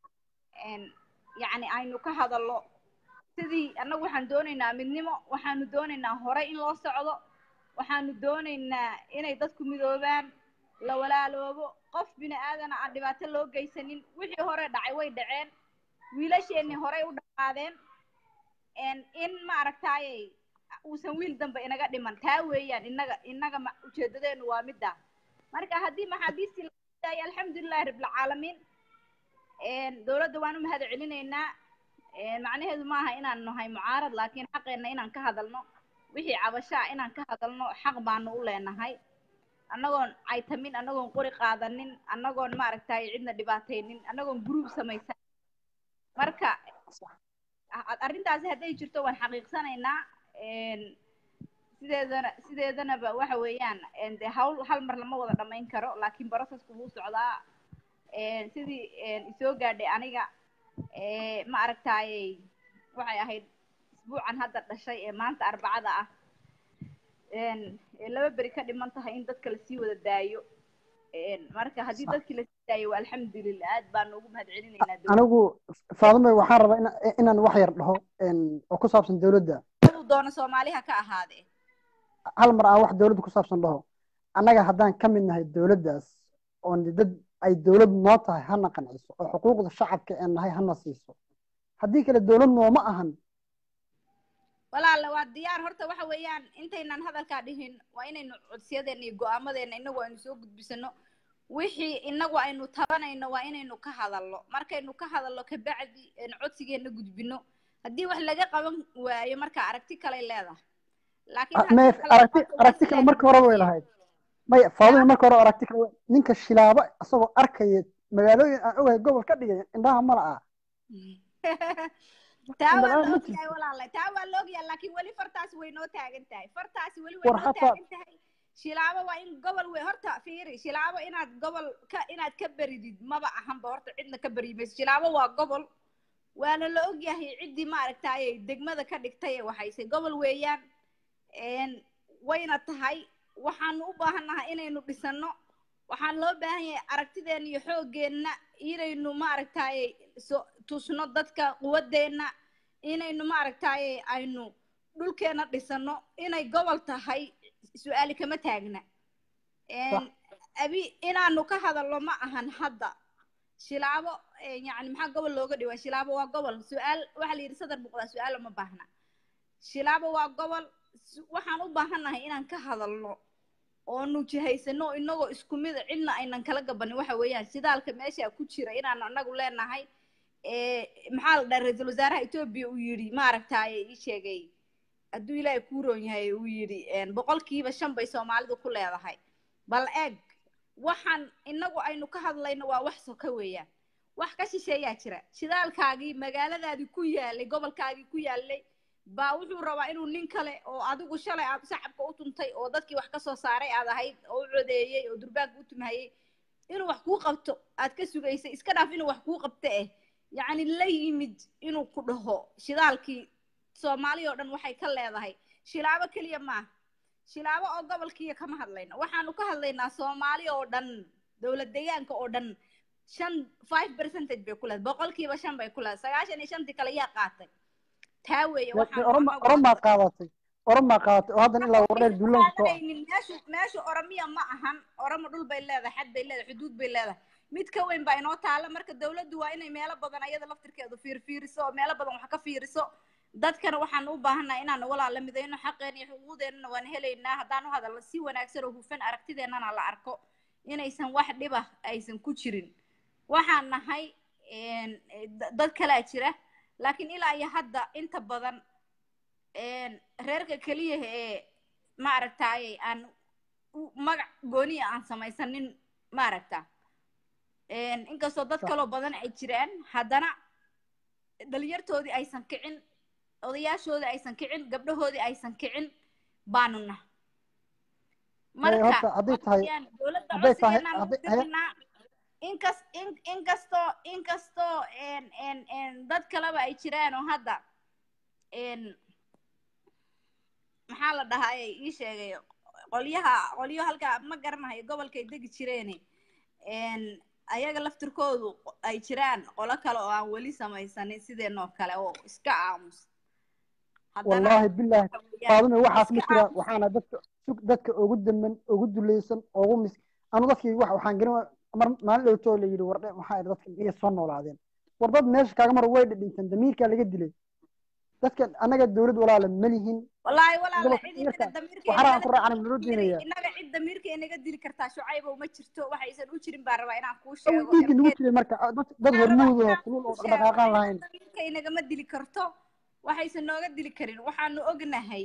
yacni aynu ka hadallo sidii annagu waxaan doonaynaa midnimo waxaanu doonaynaa hore in loo socdo waxaanu doonaynaa inay dadku midoobaan la walaaloobo qof bini aadana aan dhibaato loo geysanin wixii hore dhacay way dhaceen wiilasheenii horey u dhaqaadeen in maaragtaaye uusan wiil dambe inaga dhiman taa weeyaan inaga inaga ma- ujeedadeenu waa middaa marka haddii maxaabiistii la daayo alxamdulilahi rabbilcaalamiin dowladda waan u mahad celinaynaa macnaheedu maaha inaan nahay mucaarad laakiin xaqeenna inaan ka hadalno wixii cabashaa inaan ka hadalno xaq baanu u leenahay annagoon caytamin annagoon qori qaadanin annagoon maaragtay cidna dhibaataynin annagoon gruub samaysan marka a- arrintaasi hadday jirto waan xaqiiqsanaynaa sideedana sideedanaba waxa weeyaan de hawl hal mar lama wada dhamayn karo laakiin processku wuu socdaa sidii isoo gaadhay aniga ma aragtaayey waxay ahayd isbuucan hadda dhashay ee maanta arbacada ah ee laba beri ka dhiman tahay in dadka lasii wada daayo marka haddii dadkii lasii daayo waa alxamdulilah aad baanu ugu mahad celinaynaa dowladda anigu faadime waxaan rabaa ina- inaan wax yar dhaho oo ku saabsan dowladda uu doono soomaaliha ka ahaadee hal mar aan wax dowladda ku saabsan dhaho annaga haddaan ka mid nahay dowladdaas oon dad ay dowlad noo tahay hana qanciso oo xuquuqda shacabka ee nahay hana siiso haddii kale dowlad nooma ahan walaala waa diyaar horta waxa weeyaan intaynan hadalkaa dhihin waa inaynu codsiyadeena iyo go-aamadeena inagu aynu soo gudbisano wixii inagu aynu tabanayno waa inaynu ka hadalno markaynu ka hadalno kabacdi aynu codsigeena gudbino haddii wax laga qaban waayo marka aragti kaley leedahay laakiin Ah, haddii may kale aragti noqoto waa aragti kale sidaa marka hore way lahayd maya faadime marka hore aragti kale way- ninka shilaabo isagoo arkaya magaalooyin aan ogahay gobol ka dhigay indhaha mala ah taa waa indhalaan la ma ogyahay jirto walaala taa waa la ogyahay laakiin weli fartaasi way noo taagan tahay fartaasi weli way war noo hataa taagan tahay shilaabo waa in gobol wey horta fiiri shilaabo inaad gobol ka inaad ka beridid maba ahanba horta cidna ka beri mayso shilaabo waa gobol waana la ogyahay ciddii maaragtaaye degmada ka dhigtay ee waxaysay gobol weeyaan een, wayna tahay waxaanu u baahannahay inaynu dhisano waxaan loo baahan yahay aragtideena iyo xoogeenna inaynu maaragtaaye so tusno dadka quwadeenna inaynu maaragtaaye aynu dhulkeena dhisano inay gobol tahay su-aali kama taagna sax Een, abi inaanu ka hadalno ma ahan hadda shilaabo eh, yacni maxaa gobol looga dhiwa shilaabo waa gobol su-aal waxaa la yidhi sadar boqolaa su-aal uma baahna shilaabo waa gobol su- waxaan u baahannahay inaan ka hadalno oonu jihaysano inagoo isku mid a, cidna aynan kala gabanin waxa weeyaan shidaalka meesha ku jira inaan anagu leenahay Eh, maxaa la dhaha ra-iisul wasaaraha etoobiya uu yidhi maaragtaaye ii sheegay hadduu ilaahay kuu roon yahay uu yidhi een, boqolkiiba shan bay soomaalidu ku leedahay bal eeg waxaan inagu aynu ka hadlayno waa wax soka weeyaan wax ka shisheeyaa jira shidaalkaagii magaaladaadii ku yaalay gobolkaagii ku yaalay baa wuxuu rabaa inuu nin kale oo adigu shalay aad shacabka u tuntay oo dadkii wax ka soo saaray aad ahayd oo u codeeyey oo durbaanka u tumhayey inuu wax kuu qabto aad ka sugaysay iska dhaaf inuu wax kuu qabto eh yacni la yimid inuu ku dhaho shidaalkii soomaali oo dhan waxay ka leedahay shilaabo keliya maaha shilaabo oo gobolkiiya kama hadlayno waxaanu ka hadlaynaa soomaali oo dhan dowlad deegaanka oo dhan shan five percentage bay ku leedahay boqolkiiba shan bay ku leedahay sagaashan iyo shantii kale yaa qaatay taa weeye waxaan oroma anagu oromaa qaadatay oromaa qaadatay oo haddana ilaa wardheer duulaan ku soo ah qaadanaynin meeshu meeshu oromiya ma ahan oromo dhul bay leedahay xad bay leedahay xuduud bay leedahay mid ka weyn baa inoo taala marka dowladdu waa inay meelo badan ayada laftirkeedu fiirfiiriso oo meelo badan wax ka fiiriso dadkana waxaan u baahannahay inaan walaala midayno xaqeen iyo xuquuqdeennana waan helaynaa haddaan u hadalno si wanaagsan oo hufan aragtideennana la arko inaysan wax dhiba aysan ku jirin waxaan nahay een, eh, da- dad kalaa jira laakiin ilaa iyo hadda inta badan een, reerka keliya ee maaragtaaye aan u- magac gooniya aan samaysanin maaragta een, inkastoo dad Sax. kaloo badan ay jiraan haddana dhalinyartoodii aysan kicin odayaashoodii aysan kicin gabdhahoodii aysan kicin baanu nah Maya, horta hadday tahay waxayaan dowladda hadday tahay codsigeenaan u hadday haye- dirnaa inkas in inkastoo inkastoo een een een dad kaleba ay jiraan oo hadda een maxaa la dhahaa ee ii sheegay qolyaha qolyo halka ma garanayo gobolkay degi jireene een ayaga laftirkoodu ay jiraan qolo kale oo aan weli samaysanin sideenoo kale oo iska aamus haddana wallaahi bilaahi waxa weeyaan faadime waxaas ma iska jira aamus waxaana dadka sug dadka ugu daman ugu dulaysan ugu mis anu dadkii wax waxaan garan waa- mar maalin dhowtoo la yidhi wardhe maxaa yidhi dadka miyay soo noolaadeen war dad meesha kaaga mar way dhidhinteen damiirkaa laga dilay dadka annaga dowlad walaala ma lihin wallaahi walaala gobolka cid inaga imirka damiirkeena waxaraan nala ku raacana naloo diinaya inaga cid damiirka inaga dili kartaa shucaybow ma jirto waxaysan u jirin baan rabaa inaan kuu awal sheego dhiigga nagu MK jiray marka ah, dad dad waxaan rabaa hormuud oo inaan kulul kuu oo sheego dhaqdhaqaaqaan inaga lahayn damiirka inagama dili karto waxaysan nooga dili karin waxaanu ognahay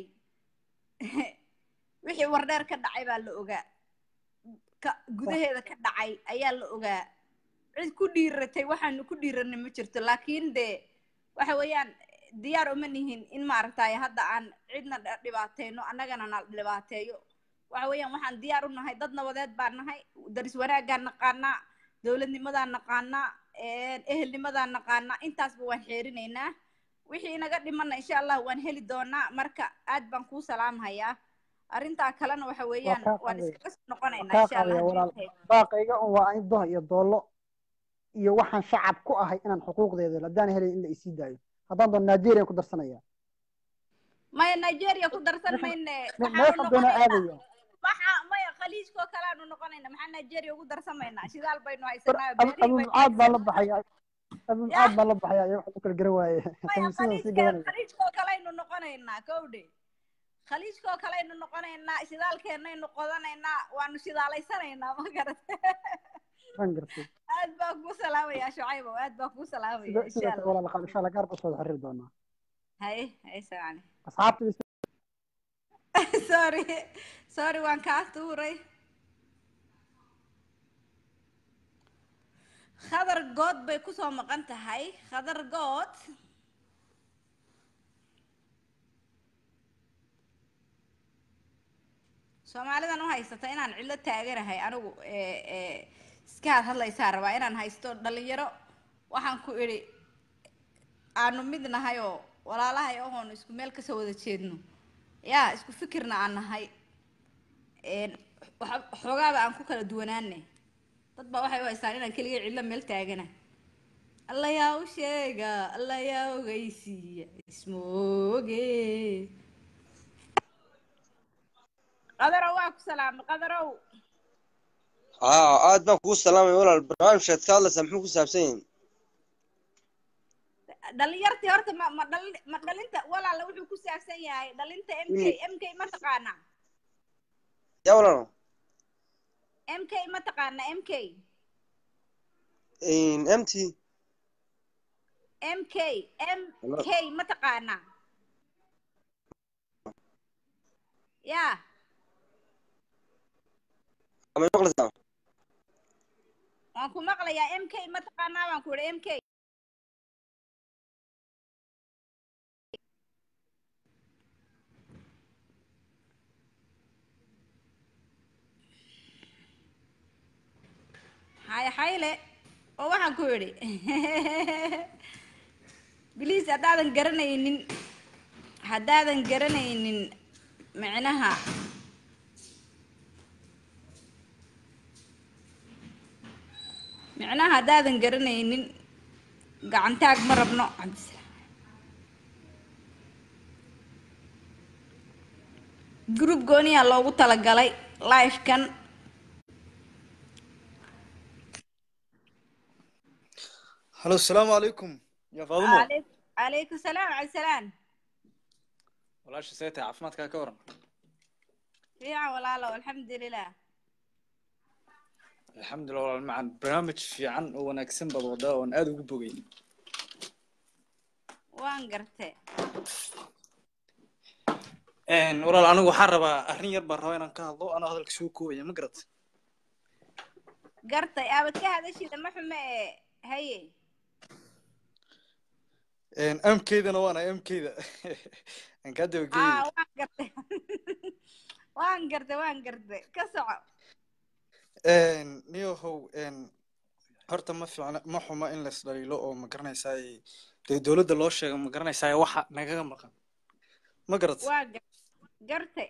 wixii wardheer ka dhacay baa la ogaa ka gudaheeda ka dhacay ayaa la ogaa cid ku dhiiratay waxaanu ku dhiiranay ma jirto laakiin de waxa weeyaan diyaar uma nihin in maaragtay hadda aan cidna dha- dhibaateyno annagana na dhibaateeyo waxa weeyaan waxaan diyaar u nahay dad nabadeed baan nahay daris wanaaggaan naqaanaa dowladnimadaan naqaanaa een, ehelnimadaan naqaanaa intaasba waan xeerinaynaa wixii inaga dhimana insha allah waan heli doonaa marka aad baan kuu salaamhayaa arrintaa kalena waxa waa weeyaan kaa waan qaadaya iskaga soo waa noqonaynaa kaa insha allah qaadaya walaal haddii ilaahay baaqayga un waa in doh iyo doollo iyo waxaan shacab ku ahay inaan xuquuqdeeda helo haddaan helay in la isii daayo haddaan doon nigeria ku darsanaya maya nigeria ku darsan meeshan mayne me- waxaanu meeshan doona noqonaynaa aadaya waxa maya khaliijkoo kale aanu noqonaynaa maxaa nigeria ugu darsamaynaa shidaal baynu war haysanaa abu beerihii abu baynu mucaad baan la haysanaa baxaya abu ya mucaad baan la baxaya iyo waxa u kala garan waaye maya khamiisyada sii khaliijka gadanaya khaliijkoo kale aynu noqonaynaa kowdhe khaliijkoo kale aynu noqonaynaa shidaalkeennaynu qodanaynaa waanu shidaalaysanaynaa ma garate waan gartay aad baan kuu salaamayaa shucaybow aad baan kuu salaamaya sida insha sidoo kale allah walaal qaal insha allah gaar baa soo xiriiri doonaa haye haye salaam asxaabta sorry sorry waan kaa tuuray khadar good bay kusoo maqan tahay khadar good soomaalidan u haysata inaan cidlo taaganahay anigu ee ee iska had hadlaysaa rabaa inaan haysto dhalinyaro waxaan ku idhi aanu mid nahay oo walaalahay ahoonu isku meel kasoo wada jeedno yaa isku fikirna aan nahay een, waxa- xoogaaba aan ku kala duwanaane dad baa waxay u haystaan inaan keligay cidlo meel taagana alla yaa u sheega alla yaa ogeysiiya ismooge qadarow waa ku salaamay qadarow haa aad baan kuu salaamay walaal barnaamijkaad ka hadlaysaa muxuu ku saabsan yahay dhalinyartii horta ma ma dhali ma dhalinta walaala wuxuu ku saabsan yahay dhalinta m k m k ma taqaana yaa walaalo m k ma taqaana m k mt m k m k ma taqaana ya ama maqlaysaa waan ku maqlayaa m k ma taqaanaa baan ku idhi m k hay hayle oo waxaan ku idhi biliis haddaadan garanaynin haddaadan garanaynin micnaha micnaha haddaadan garanaynin gacantaag ma rabno cabdisalaam group gooniyaa loogu talagalay live-kan halo asalaamu calaykum yaa faadumo عليك عليكم السلام على السلام walaasha see tahay caafimaadkaa ka waran fiican walaalo الحمد لله alxamdulilah walaal macan barnaamij fiican oo wanaagsan baad wadaa oon aada ugu bogay waan gartay walaal anigu waxaan rabaa arrin yar baan rabaa inaan ka hadlo anoo hadalka soo koobaya ma garat gartay aabad ka hadashida ma xume ee haye amkeydana waana amkeyda aan kaa aa dabageeyay waan gartay waan gartay waan gartay ka soco niyahow horta ma fiicna ma xuma in la isdhaliilo oo ma garanaysaay dee dowladda loo sheego ma garanaysaay waxa nagaga maqan ma garat waa gar- gartay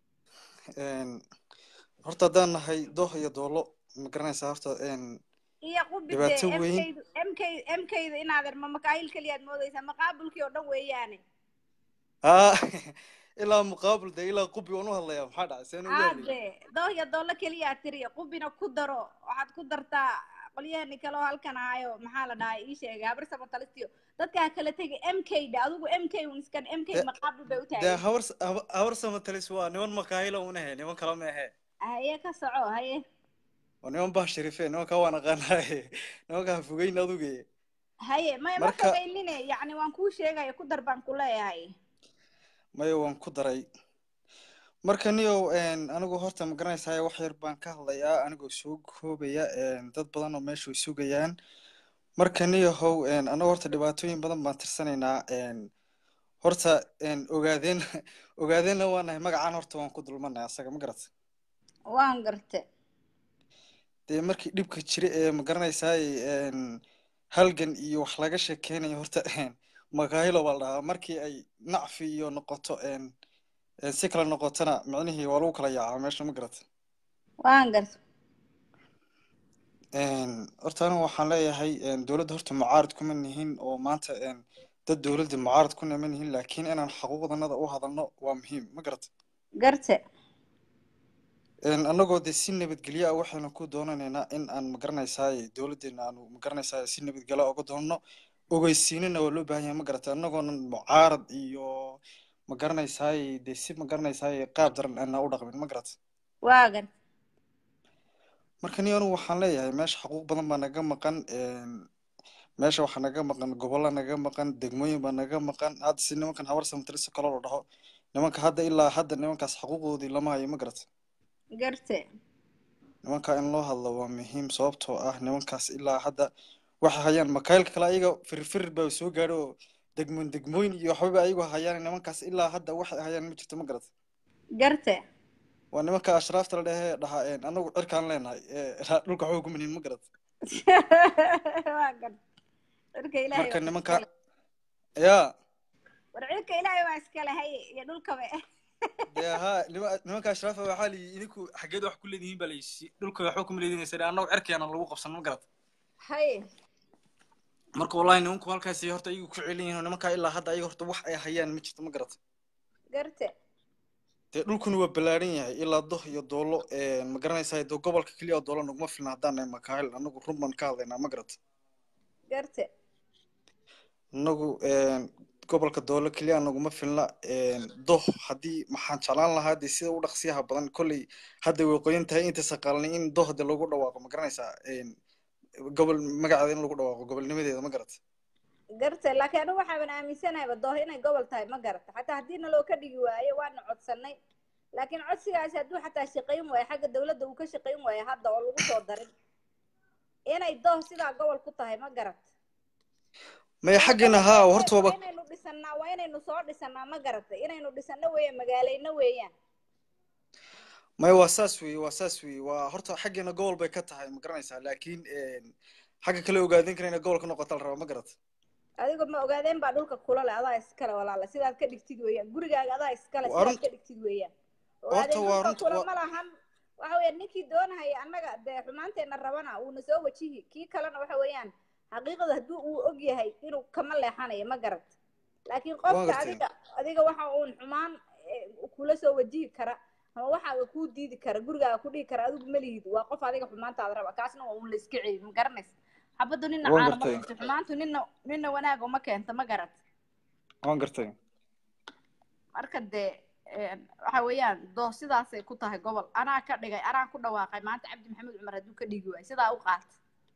horta haddaan nahay dooh iyo doolo ma garanaysaa horta iyo qubide Dhibaato weyn. mkaydu mk mkayda inaadan ma makaayil keliyaad moodaysaa maqaabulkii oo dhan weeyaane aa ilaa muqaabil dee ilaa qubi waan u hadlayaa maxaa dhacay seen ugu hadlay aade dooh iyo doollo keliyaa tiri qubina ku daro waxaad ku dartaa qolyahani kale oo halkan ahayo maxaa la dhahay ii sheegay habar samatalistiyo dadkaa kala tegi mk dha adigu mk un iskan mk De- maqaabul bay u dee tahay habar haba- habar samatalis waa niman makaahila unahe niman kala ma ahe haye ka soco haye waa niman bah sharife nimankaa waan aqaanaaye nimankaa fogeyn aduge haye maya ma Marka- fogeynine yacni waan kuu sheegaya ku dar baan ku leeyahay maya waan ku daray marka niyow anigu horta ma garanaysaa wax yar baan ka hadlayaa anigoo soo koobaya dad badan oo meesha way sugayaan marka niyahow anagu horta dhibaatooyin badan baan tirsanaynaa horta ogaadeen ogaadeenna waa nahay magacaan horta waan ku dulmanay asaga ma garat waan gartay dee markii dhibka jira ee ma garanaysaa halgan iyo wax laga sheekeynayo horta makaahilo baa la dhahaa markii ay nacfi iyo noqoto si kale noqotona micnihii waa lagu kala yaacaa meesha ma garat waan gartay horta anigu waxaan leeyahay dowladda horta mucaarad kuma nihin oo maanta dad dowladda mucaarad ku niman yihiin laakiin inaan xaquuqdanada u hadalno waa muhiim ma garat gartay annagoo dee si nabadgelyo ah waxaynu ku doonanaynaa in aan magaranaysaay dowladdeena aanu magaranaysaay si nabadgelyo ah uga doonno ogeysiinina waa loo baahan yahay ma garata annagoonan mucaarad iyo magaranaysaay dee si magaranaysaay qaab daran aanaa u dhaqmin ma garata waa gartay marka ni anigu waxaan leeyahay meesha xaquuq badan baa naga maqan meesha waxaa naga maqan gobolla naga maqan degmooyin baa naga maqan hadda si nimankan habar samtariso kaloo la dhaho nimanka hadda ilaa hadda nimankaas xaquuqdoodii lama hayo ma garata gartay nimanka in loo hadlo waa muhiim sababtoo ah nimankaas ilaa hadda waxay hayaan makaayilka kale ayaga firfir baa soo gaadho oo degmoon degmooyin iyo waxbaba ayagu hayaan nimankaas ilaa hadda waxay hayaan ma jirto ma garata gartay waa nimanka ashraafta la dhehee dhahaa anagu cirkaan leenahay dhulka waxba ku minihin ma garata waa gartay dhulka ilaahay marka waa nimanka iskale. yaa war cilka ilaahay waa iskale haye iyo dhulkaba dee haa nima- nimanka ashraafa waxaa layi idinku xaggeed wax ku leedihiin baa layisi dhulka waxba kuma leedinaysa annagu cirkeena lagu qabsan ma garata haye marka wallahi nimanku halkaasi horta ayagu ku celin yihiin oo nimankaa ilaa hadda ayaga horta wax ay hayaan ma jirto ma garata gartay dee dhulkuna waa ballaaran yahay ilaa doh iyo doolo ma garanaysaa dee gobolka keliya oo doolo naguma filna haddaan nahay makaahil anagu run baan ka hadlaynaa ma garata gartay anagu gobolka doole keliya anaguma filna doh haddii maxaan jeclaan lahaa dee sida u dhaqsiyaha badan kolley hadda way qoyan tahay inta saqaalnay in doh de lagu dhawaaqo ma garanaysaa gobol magaceeda in lagu dhawaaqo gobolnimadeeda ma garata gartay laakiin anigu waxaaban aaminsanayba dooh inay gobol tahay ma garata xataa haddii naloo ka dhigi waayo waana codsanay laakiin codsigaasi hadduu xataa shaqayn waayo xagga dawladda uu ka shaqayn waayo hadda oo lagu soo darin inay dooh sidaa gobol ku tahay ma garata maya xaggeena haa horta waa waaba inaynu dhisanaa waa inaynu soo dhisanaa ma garata inaynu dhisano weeyaan magaalayno weeyaan maya waa saas weeye waa saas weeye waa horta xaggeena gobol bay ka tahay ma garanaysaa laakiin xagga kale ogaadin kara inay gobol ka noqota la raba ma garata adigo ma ogaadeen baa dhulka kula leh adaa iskale walaala sidaad ka dhigtid weeyaan gurigaaga adaa iskale Waa sidaad run- ka dhigtid weeyaan horta ogaadeen waa dhulka runta kula waa ma lahan waxa weeyaan ninkii doonahaya annaga dee xumaanteena rabana uuna soo wajihi kii kalena waxa weeyaan xaqiiqada haddii uu og yahay inuu kama leexanayo ma garat laakiin waan qofka gartay adiga adiga waxa uun xumaan eh, kula soo wajihi kara ama waxaaga kuu diidi kara gurigaaga ku dhihi kara adigu malihid waa qof adiga xumaantaada raba kaasna waa uun la iska ceebi ma garanaysa xabaddu nina waan caana ma gartay keento xumaantu nina nina wanaag uma keento ma garat waan gartay marka dee een, waxa weeyaan doo sidaasay ku tahay gobol anaa ka dhigay anaa ku dhawaaqay maanta cabdi maxamed cumar hadduu ka dhigi waayo sidaa u qaata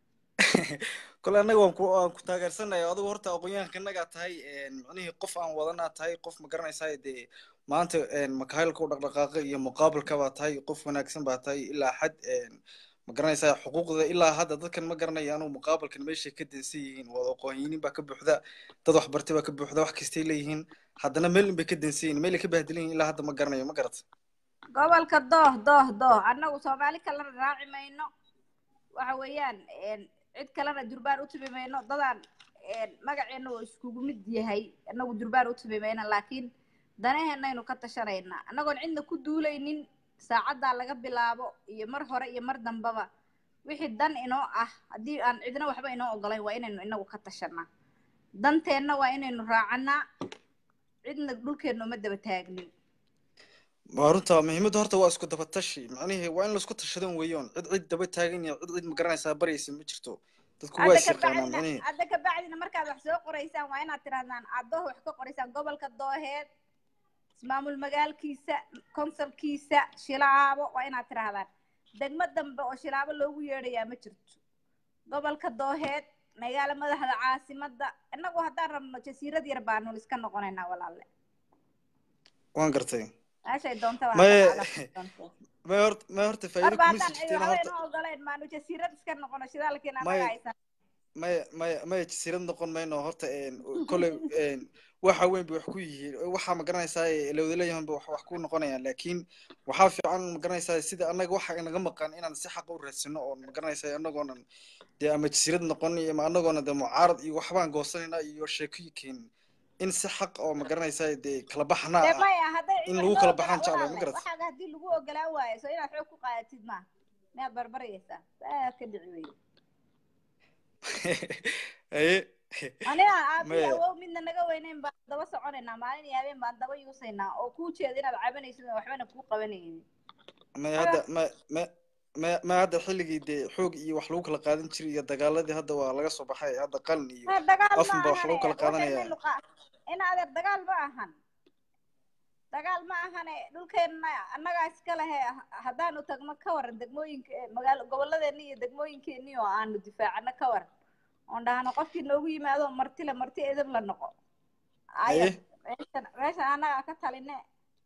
kole annaga waan ku waan ku taageersanaya adigu horta aqoonyahanka innagaa tahay micnihii qof aan wadanaa tahay qof ma garanaysaa dee maanta makahaylka u dhaqdhaqaaqa iyo muqaabalka baa tahay qof wanaagsan baa tahay ilaa xad ma garanaysaa xuquuqda ilaa hadda dadkan ma garanaya anugu muqaabalkan meeshay ka dansan yihiin wada aqoonyinin baa ka buuxda dad waxbartay baa ka buuxda wax kastay leeyihiin haddana meel in bay ka dansan yihiin meelay ka bahdilan yihiin ilaa hadda ma garanayo ma garata gobolka dooh dooh dooh annagu soomaali kalena raaci mayno waxa weeyaan een, cid kalena durbaan u tubi mayno dadaan een, magaceena oo iskugu mid yahay annagu durbaan u tubi mayno laakiin danaheenaynu ka tashanaynaa annagoon cidna ku duulaynin saacaddaa laga bilaabo iyo mar hore iyo mar dambaba wixii dan inoo ah haddii aan cidna waxba inoo ogolayn waa inaynu inagu ka tashanaa danteenna waa inaynu raacanaa cidna dhulkeenna uma daba taagnin waa runta muhiimadda horta waa isku daba tashi macnihii waa in laisku tashadan weeyoon cid cid daba taagan iyo cid cid ma garanaysaa baryaysa ma jirto dadku waa hadda is ka yaqaanaan bacdina macnihii hadda ka bacdina markaad wax soo qoraysaan waa inaad tirahdaan aad dooh wax ka qoraysaan gobolka dooheed ismaamul magaalkiisa konsolkiisa shilaabo waa inaad tirahdaan degmo dambe oo shilaabo loogu yeedhayaa ma jirto gobolka dooheed magaalo madaxda caasimadda innagu haddaan rabno jasiirad yar baanu iska noqonaynaa walaalle waan gartay meeshay doonta waa maye doonta maye horta maye horta faa'iido marba kuma haddaan sii cidi jirteen waxba horta inoo ogolayn maanu jasiirad iska noqono shidaalkiina maye annaga haysan maye maye maye jasiirad noqon mayno horta kolley waxa weyn bay wax ku yihiin waxaa ma garanaysaa lawada ba wax wax ku noqonayaan laakiin waxaa fiican ma garanaysaa sida annaga waxa inaga maqan inaan si xaqa u raadsano oo ma garanaysaa annagoonan dee ama jasiirad noqon iyo ama annagoona dee mucaarad iyo waxbaan goosanayna iyo sheekooyinkeena in si xaq oo ma garanaysaa dee kala baxnaa dee ah maya hadday in cid lagu loo kala baxaan ogolaa jeclay ma walaalle garata waxaaga haddii lagu ogolaan waayo soo inaad xoog ku qaadatid ma miyaad barbarayaysaa saa ka dhici weye haye aniga aabi maye awow midna naga weyneyn baan daba soconaynaa maalin iyo habeen baan daba yuusaynaa oo kuu jeeda inaad cabanaysid oo waxbana kuu qabanaynin may Aga- hadda ma ma ma ma hadda xilligii dee xoog iyo wax lagu kala qaadan jiray iyo dagaaladii hadda waa laga soo baxay hadda qalin iyo Ha, dagaal ma afun baa wax ahane lagu kala qaadanaya waxaynaynu qa in adeer dagaal ma ahan dagaal ma ahane dhulkeenna annagaa iska lehe haddaanu tagno ka waran degmooyinka eh, magaalo gobolladeena iyo degmooyinkeeni oo aanu difaacano ka waran oon dhahno qofkii noogu yimaado martile marti edab la noqo aya haye meeshan meeshan annagaa ka taline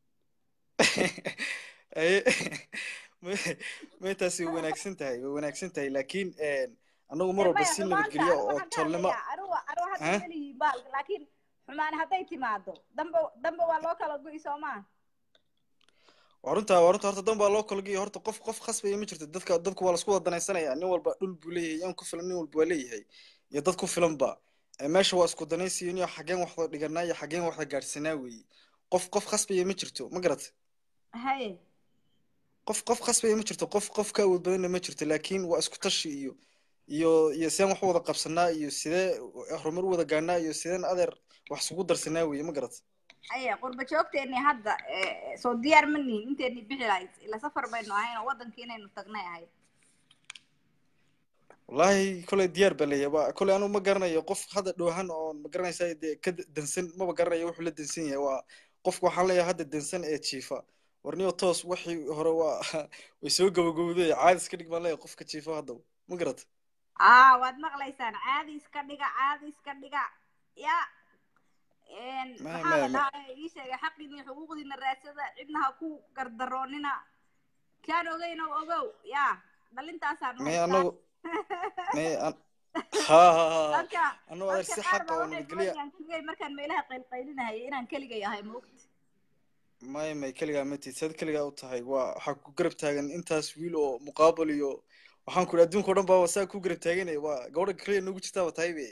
haye ma ma taasi way wanaagsan tahay way wanaagsan tahay laakiin annagu mar dee walba maya si xumaanta nabadgelyo anigu oo waxaan ka tolnimo hadlayaa anigu anigu hadda ha melihi baal laakiin xumaan hadday timaado dambe dambe waa loo kala go'i soo maa waa runtaa waa runta horta dan baa loo kolgiyo horta qof qof khasbaya ma jirto dadka dadku waa lasku wada danaysanaya nin walba dhul buu leeyahay yan ku filan nin walba waa leeyahay iyo dad ku filanba Eh, meesha waa isku danaysiyo niyo xageen waxda dhiganaa iyo xageen waxda gaadhsanaa weeye qof qof khasbaya ma jirto ma garat haye qof qof khasbaya ma jirto qof qof ka awood badanna ma jirto laakiin waa isku tashi iyo iyo iyo sideen wax u wada qabsanaa iyo sidee horumar u wada gaanaa iyo sideen adeer wax isugu darsanaa weeye ma garat aya qurba joogteeni hadda eh, soo diyaar ma nihin inteeni bixi lahayd ila safar baynu ahayn oo wadankii inaynu tagnay ahayd wallaahi koley diyaar baa leeyahay waa koley anigu ma garanayo qof hadda dhoohan oo ma garanaysaa dee ka da- dansan maba garanayo wuxuu la dansan yahay waa qofka waxaan leeyahay hadda dansan ee jiifa warniyo toos wixii hore waa way soo gabagabowday caadi iska dhig baan leeyahay qofka jiifa hadda ma garata aa waad maqlaysaan caadi iska dhiga caadi iska dhiga ya Een, Ma- maxaa la ma- ma- dhahaa ii sheegay xaqiina iyo xuquuqdiina raadsada cidna ha ku gardaroonina kaan ogeyn oo ogow ya dhalintaasaan may haystaa. anagu may an ha ha ha dadka anagu adeer dadka si qaar xaqa baa oo waxay nabadgelya doonayaan keligay markaan meelaha qaylqaylinahayay inaan keligay ahay maogta may may keligaa matid sad keligaa u tahay waa waxaa ku garab taagan intaas wiil oo muqaabal iyo waxaan ku idhi adduunka o dhan baa saa ku garab taaganaya waa gabadha keliya nagu jirtaaba tahay be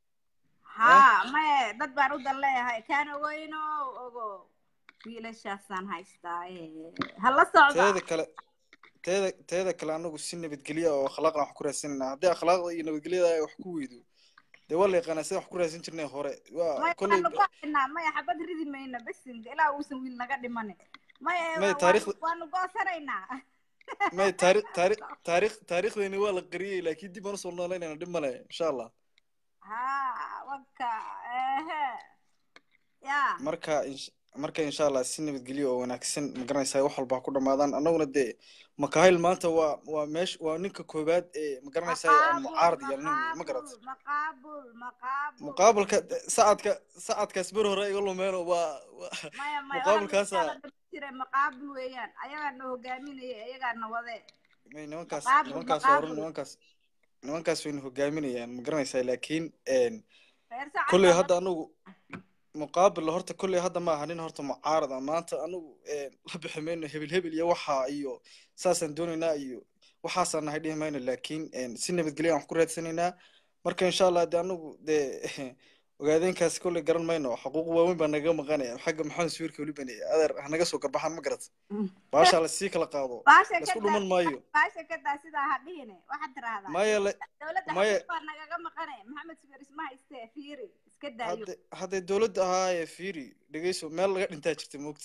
haa maye dad baan u dan leeyahay kaan ogeyn oo ogo wiilashaasaan haystaa ee, ha la socda teeda kale teeda teeda kale anagu si nabadgelya oo akhlaaqna wax ku raadsanayna haddii akhlaaqda iyo nabadgelyada ay wax ku weydo dee waa la yaqaanaa sida wax ku raadsan jirnay hore waa maya kolley waanu go'aynaa maya xabad ridi mayna besinka ilaa uusan wiil naga dhimanin maya may wa- taariikhda waanu waanu go'sanaynaa may taari taari taariikh taariikhdeeni waa la qariyey laakiin dib aan usoo noolaynayna dhib male insha allah haa waka ehe ya marka insha- marka insha allah si nabadgelyo oo wanaagsan ma garanaysaa wax walba ha ku dhamaadaan annaguna dee makahil maanta waa waa meesh waa ninka koowaad ee ma garanaysaa aan maqaabul mucaarad yeelnin ma garat maqaabul maqaabul maqaabul muqaabalka sacadka sacadkaas ber hore iga lumeeno waa waa- maya maya muqaabalkaasa jiray maqaabul weeyaan ayagaa na hogaaminaya ayagaa na wade may nimankaas maqaabul nimankaas waa run maqaabul nimankaas nimankaas wayna hogaaminayaan ma garanaysaa laakiin een reer sacad kolley baa hadda anagu muqaabil horta kolley hadda ma aha nin horta mucaarad ah maanta anagu een, la bixi mayno hebel hebel iyo waxa iyo saasaan doonaynaa iyo waxaasaan nahay dhihi mayno laakiin een, si nabadgelya aan wax ku raadsanaynaa marka insha allah de anagu dee ogaadeenkaas kolley garan mayno xuquuq waaweyn baa nagaga maqanaya xagga maxamed sawirka weli bane adeer hanaga soo garbaxaan ma garat baashaa lasii kala qaado baasha laisku ka dhuman maayo baasha ka daa sidaa ha dhihine waxaad tiraahdaa maya le dowladda maya xaquuq baa nagaga maqane maxamed subeer isma hayste fiiri iska daayo hadde hadday dowladda ahaaye fiiri dhegeyso meel laga dhintaa jirta moogta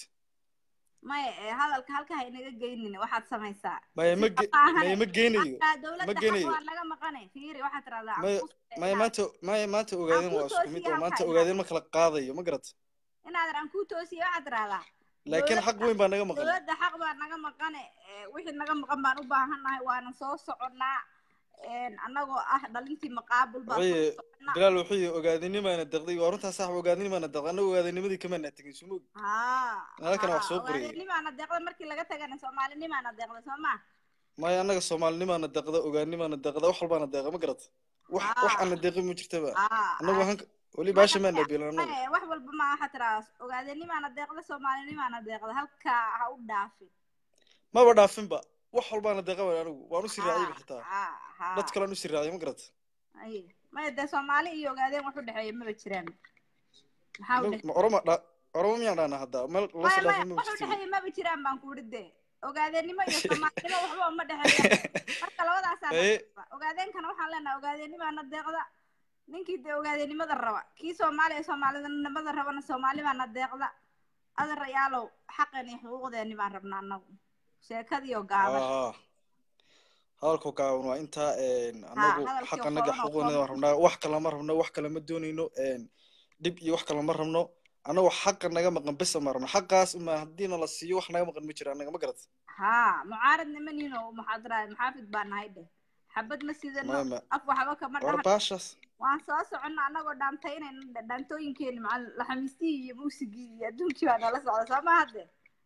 maya ee hadalka halka ha inaga geynin waxaad samaysaa maya ma sida ge maahane maya ma geynayo markaa ma dowladda xaq geynayo waa naga maqane fiiri waxaad tiraahdaa aan maya kuu maya inaan maanta maya maanta aan ogaadeen kuu waa isku mid toosiye oo halka maanta inaad ogaadeen ma kala qaadayo ma garat inaadan aan kuu toosiye waxaad tiraahdaa laakiin xaq dowladda weyn baa naga maqan dowladda xaq baa naga maqane ee, wixii naga maqan baan u baahannahay waana soo soconnaa een, annagoo ah dhalintii maqaabul baan soo wuxuu soconnaa bilaal wuxuu ogaadinimaana deqday waa runtaa sax ogaadinimaana deqday annaga ogaadinimadii kamaana tegin sumog haa halkana wax haa soo qorayay ogaadinimaana deeqda markii laga tagana soomaalinimaana deeqda soo ma maya annaga soomaalinimaana deqda ogaadinimaana deqda wax walbaana deeqa ma garat wax wax haa aan la deeqin ma jirtaba haa annagu haa hanka weli maya baasha maana maya biilan annagu maya wax walba ma waxaa tiraa ogaadinimaana deeqda soomaalinimaana deeqda halkaa ha u dhaafin maba dhaafinba wax walbaana deeqa waan anigu waan usii raaciyba haa xitaa haa dad haa kalean usii raaciyay ma garat ay maya dee soomaali iyo ogaadeen wax u dhexeeya maba jiraan maxaa u ma dhexeeya ma oroma dha oroma miyaan dhahnaa hadda meel loo maya soo maya dhaafay maba wax u jirtin dhexeeya maba jiraan baan ku idhi dee ogaadeenimo iyo soomaalinimo waxba uma dhexeeyaan marka labadaasaa na haye deeqda ogaadeenkana waxaan leenahay ogaadenimaana deeqda ninkii dee ogaadeenimada raba kii soomaaliya soomaalinimada rabana soomaali baana deeqda adarayaalow xaqan iyo xuquuqdeeni baan rabnaa annagu sheekadiioo gaaban haa hadalku gaaban waa intaa een, haa annagu hadalkii xaqanaga kooban oo xuquuqdeeda waan kooban rabnaa wax kale ma rabno wax kale ma doonayno een, dhib iyo wax kale ma rabno annagu xaqa naga maqan besa ma rabno xaqaas uma haddiina la siiyo wax naga maqan ma jiro annaga ma garat haa mucaarad nimaniino muxaadara maxaafid baa nahay dheh xabad ma sidano maya ma af waxba kama war dhahan baashaas waan soo soconna annagoo dhaantaynayna dhaantooyinkeeni macal laxamiistii iyo muusigii iyo adduunkii baa nala socda soo ma hadde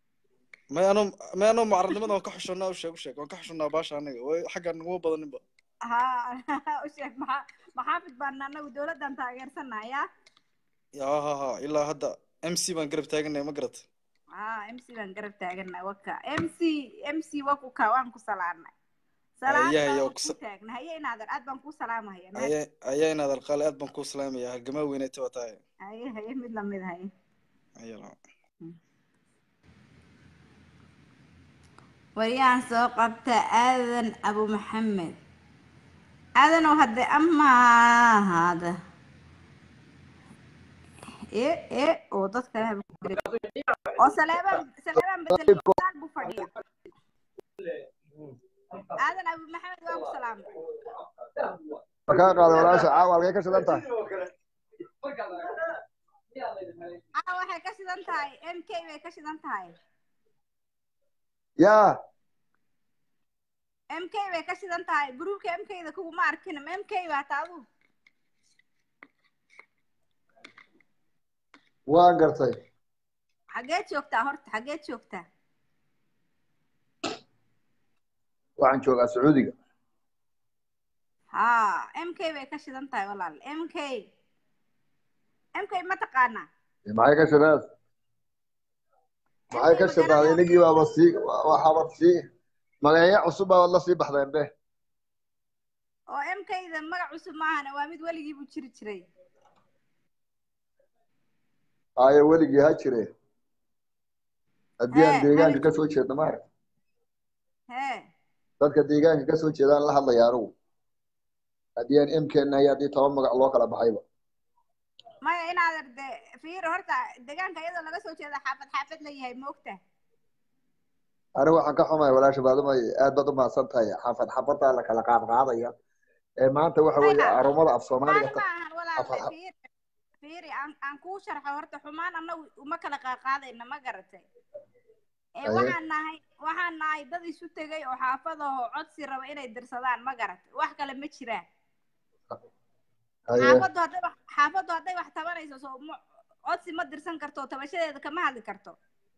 may ano may ano mucaradnimada waan ka xushonaa u sheeg u sheeg waan ka xushonaa baasha anaga way xagga naguma badaninba haa u sheeg maxaa maxaafid baana annagu dowladdan taageersanaya ya ha ha ilaa hadda m c baan garab taaganaya ma garat haa m c baan garab taaganay waka m c m c wakuka waan ku salaanay salaanta ayaa ayaa waan ku taagna haye inaadan aad baan kuu salaamahaya mahad ayaa ayaa inaad alqaale aad baan kuu salaamaya halgamaa weyneeta waa tahay haye haye mid lamid haye ayaa waryaan soo qabta aadan abu maxamed aadanow hadde amaahada e e oo dadka oo saleebaan saleebaan bedel saal buu fadhiya aadan abu maxamed waa ku salaamay waa kaa qaaday walaasha caawa halkay ka shidan tahay ah waxay ka shidan tahay m k bay ka shidan tahay yaa m k bay ka shidan tahay gruubka m k da kuguma arkin m k baa taadu waan gartay xageed joogtaa horta xageed joogtaa waxaan joogaa sacuudiga ha m k bay ka shidan tahay walaal m k m k ma taqaanaa maxay ka shidan maxay ka shidan inagii baaba sii waxaaba sii magaceeyo cusub baa la sii baxdeen be oo m k da magac cusub maahana waa mid weligii buu jiri jiray haye weligii ha jire haddii aan Hee, deegaanka hadi- ka soo jeedno maarag hee dadka deegaanka ka soo jeedaan la hadlaya anigu haddii aan mkn hay haddii toban magac loo kala baxayba maya inaad arde fiir horta deegaanka iyadoo laga soo jeeda xaafad xaafad la yahay moogta anigu waxaan ka xumahay walaasha baadumay aad baad u mahadsan tahay xaafad xafadaa la kala qaad qaadaya ee maanta waxa weeye Maya, arumada af soomaaliga xumaan ta- maahan walaalle afar- fiir fiiri aan aan kuu sharxo horta xumaan annagu uma kala qaadqaadayna ma garatay ee Aye. waxaan nahay waxaan nahay dad isu tegay oo xaafadaho codsi raba inay dirsadaan ma garatay wax kale ma jiraan haye xaafaddu hadday wax xaafaddu hadday wax tabanayso soo ma codsi ma dirsan karto tabashadeeda kama hadli karto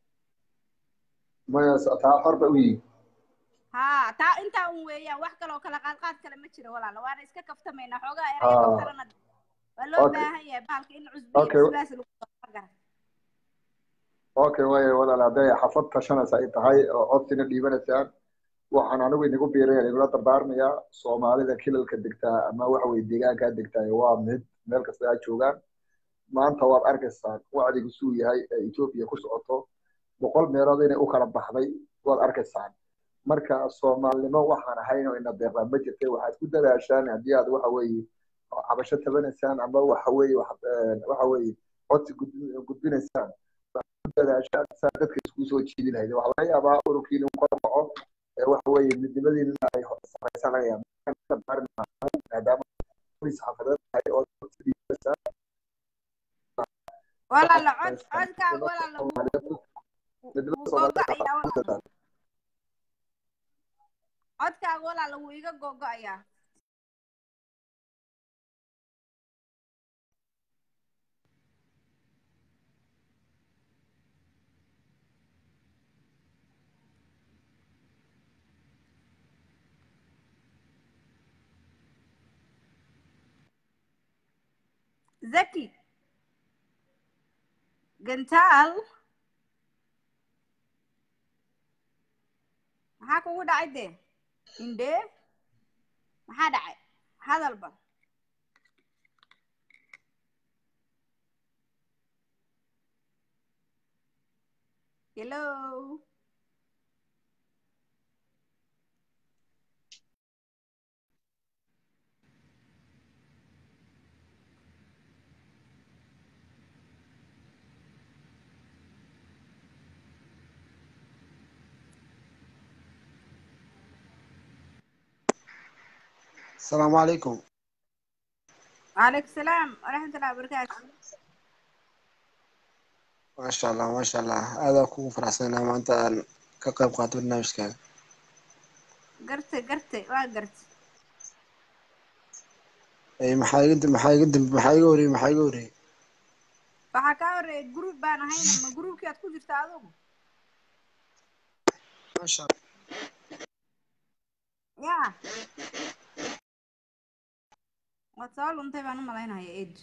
maya s- taa xor ba u yihin haa taa intaa un weeyaan wax kale oo kala qaadqaad kale ma jiro walaala waana iska kaftamaynaa xoogaa eraya Ah. kaftarana waa loo Okay. baahan yahay bahalka in cusbiya Okay. bisbaas lagu daro ma garat okay waaye walaal hadday xafad tashanaysa ay tahay oo codsina dhiibanaysaan waxaan anigu inagu biiraya inagula dardaarmayaa soomaalida kilalka degtaa ama waxa weye deegaankaa degtaa waa mid meel kasta ha joogaan maanta waad arkaysaan wacdigu suu yahay ee etoobiya ku socoto boqol meelood inay u kala baxday waad arkaysaan marka soomaalnimo waxaan ahayn oo ina deeqdaa ma jirtay waxaad ku dadaashaan haddii aad waxa weeye cabasho tabanaysaan ama waxa weeye wax- eh, waxa weeye codsi gudbin- gudbinaysaan waxaad ku dadaashaan saa dadka isku soo jiidi lahayd waxaa laga yaabaa ururkiina uu kor kaco ee waxa weeye midnimadiina ay samaysaan laga yaaba maadaama polis xafadeed tahay oo codsi dhiibaysaan walaala cod codkaaga walaala wuu midnimada wuu soomaalida gogo'ayaa ku walaala dadaal codkaaga walaala wuu iga gogo'ayaa zaki gantaal maxaa kugu dhacay dee indhee maxaa dhacay hadalba hello السلام عليكم وعليكم السلام ورحمة الله وبركاته ما شاء الله ما شاء الله هذا كون فرحسنا ما أنت كقيب قاتل برنامج كان قرتي قرتي waa gartay أي maxaa iga maxaa iga dambe maxaa iga horreeyay maxaa iga horreeyay waxaa kaa horeeyay group baan ahayna ma groupkii aad ku jirta adugu ما شاء الله ya waad soo luntay baan u malaynaya ed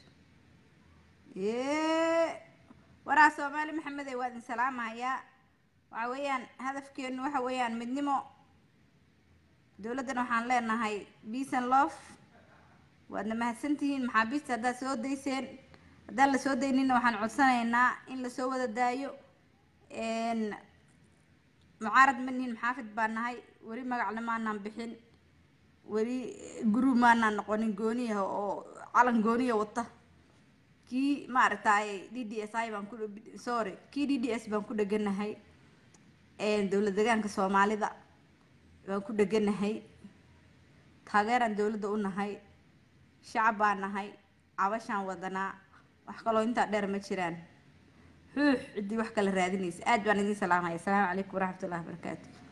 waraa soomaali maxamede waa idin salaamahayaa waxa weeyaan hadafkeenu waxa weeyaan midnimo dowladdana waxaan leenahay peace and love waadna mahadsantihiin maxaabiista haddaad soo dayseen haddaan la soo daynina waxaan codsanaynaa in lasoo wada daayo n mucaarad ma nihin maxaafid baan nahay weli magacna maanaan bixin weli group maanaan noqonin gooniyaha oo calan gooniya wata kii maaragtay d d s i baan ku sorry kii d d s baan ku dheganahay dowlad deegaanka soomaalida baan ku dheganahay taageeraan dowladda u nahay shacab baan nahay cabashaan wadanaa wax kaloo intaa dheer ma jiraan xuux ciddii wax kala raadinaysa aad baan idiin salaamaya asalaamu calaykum waraxmatullahi wabarakaatu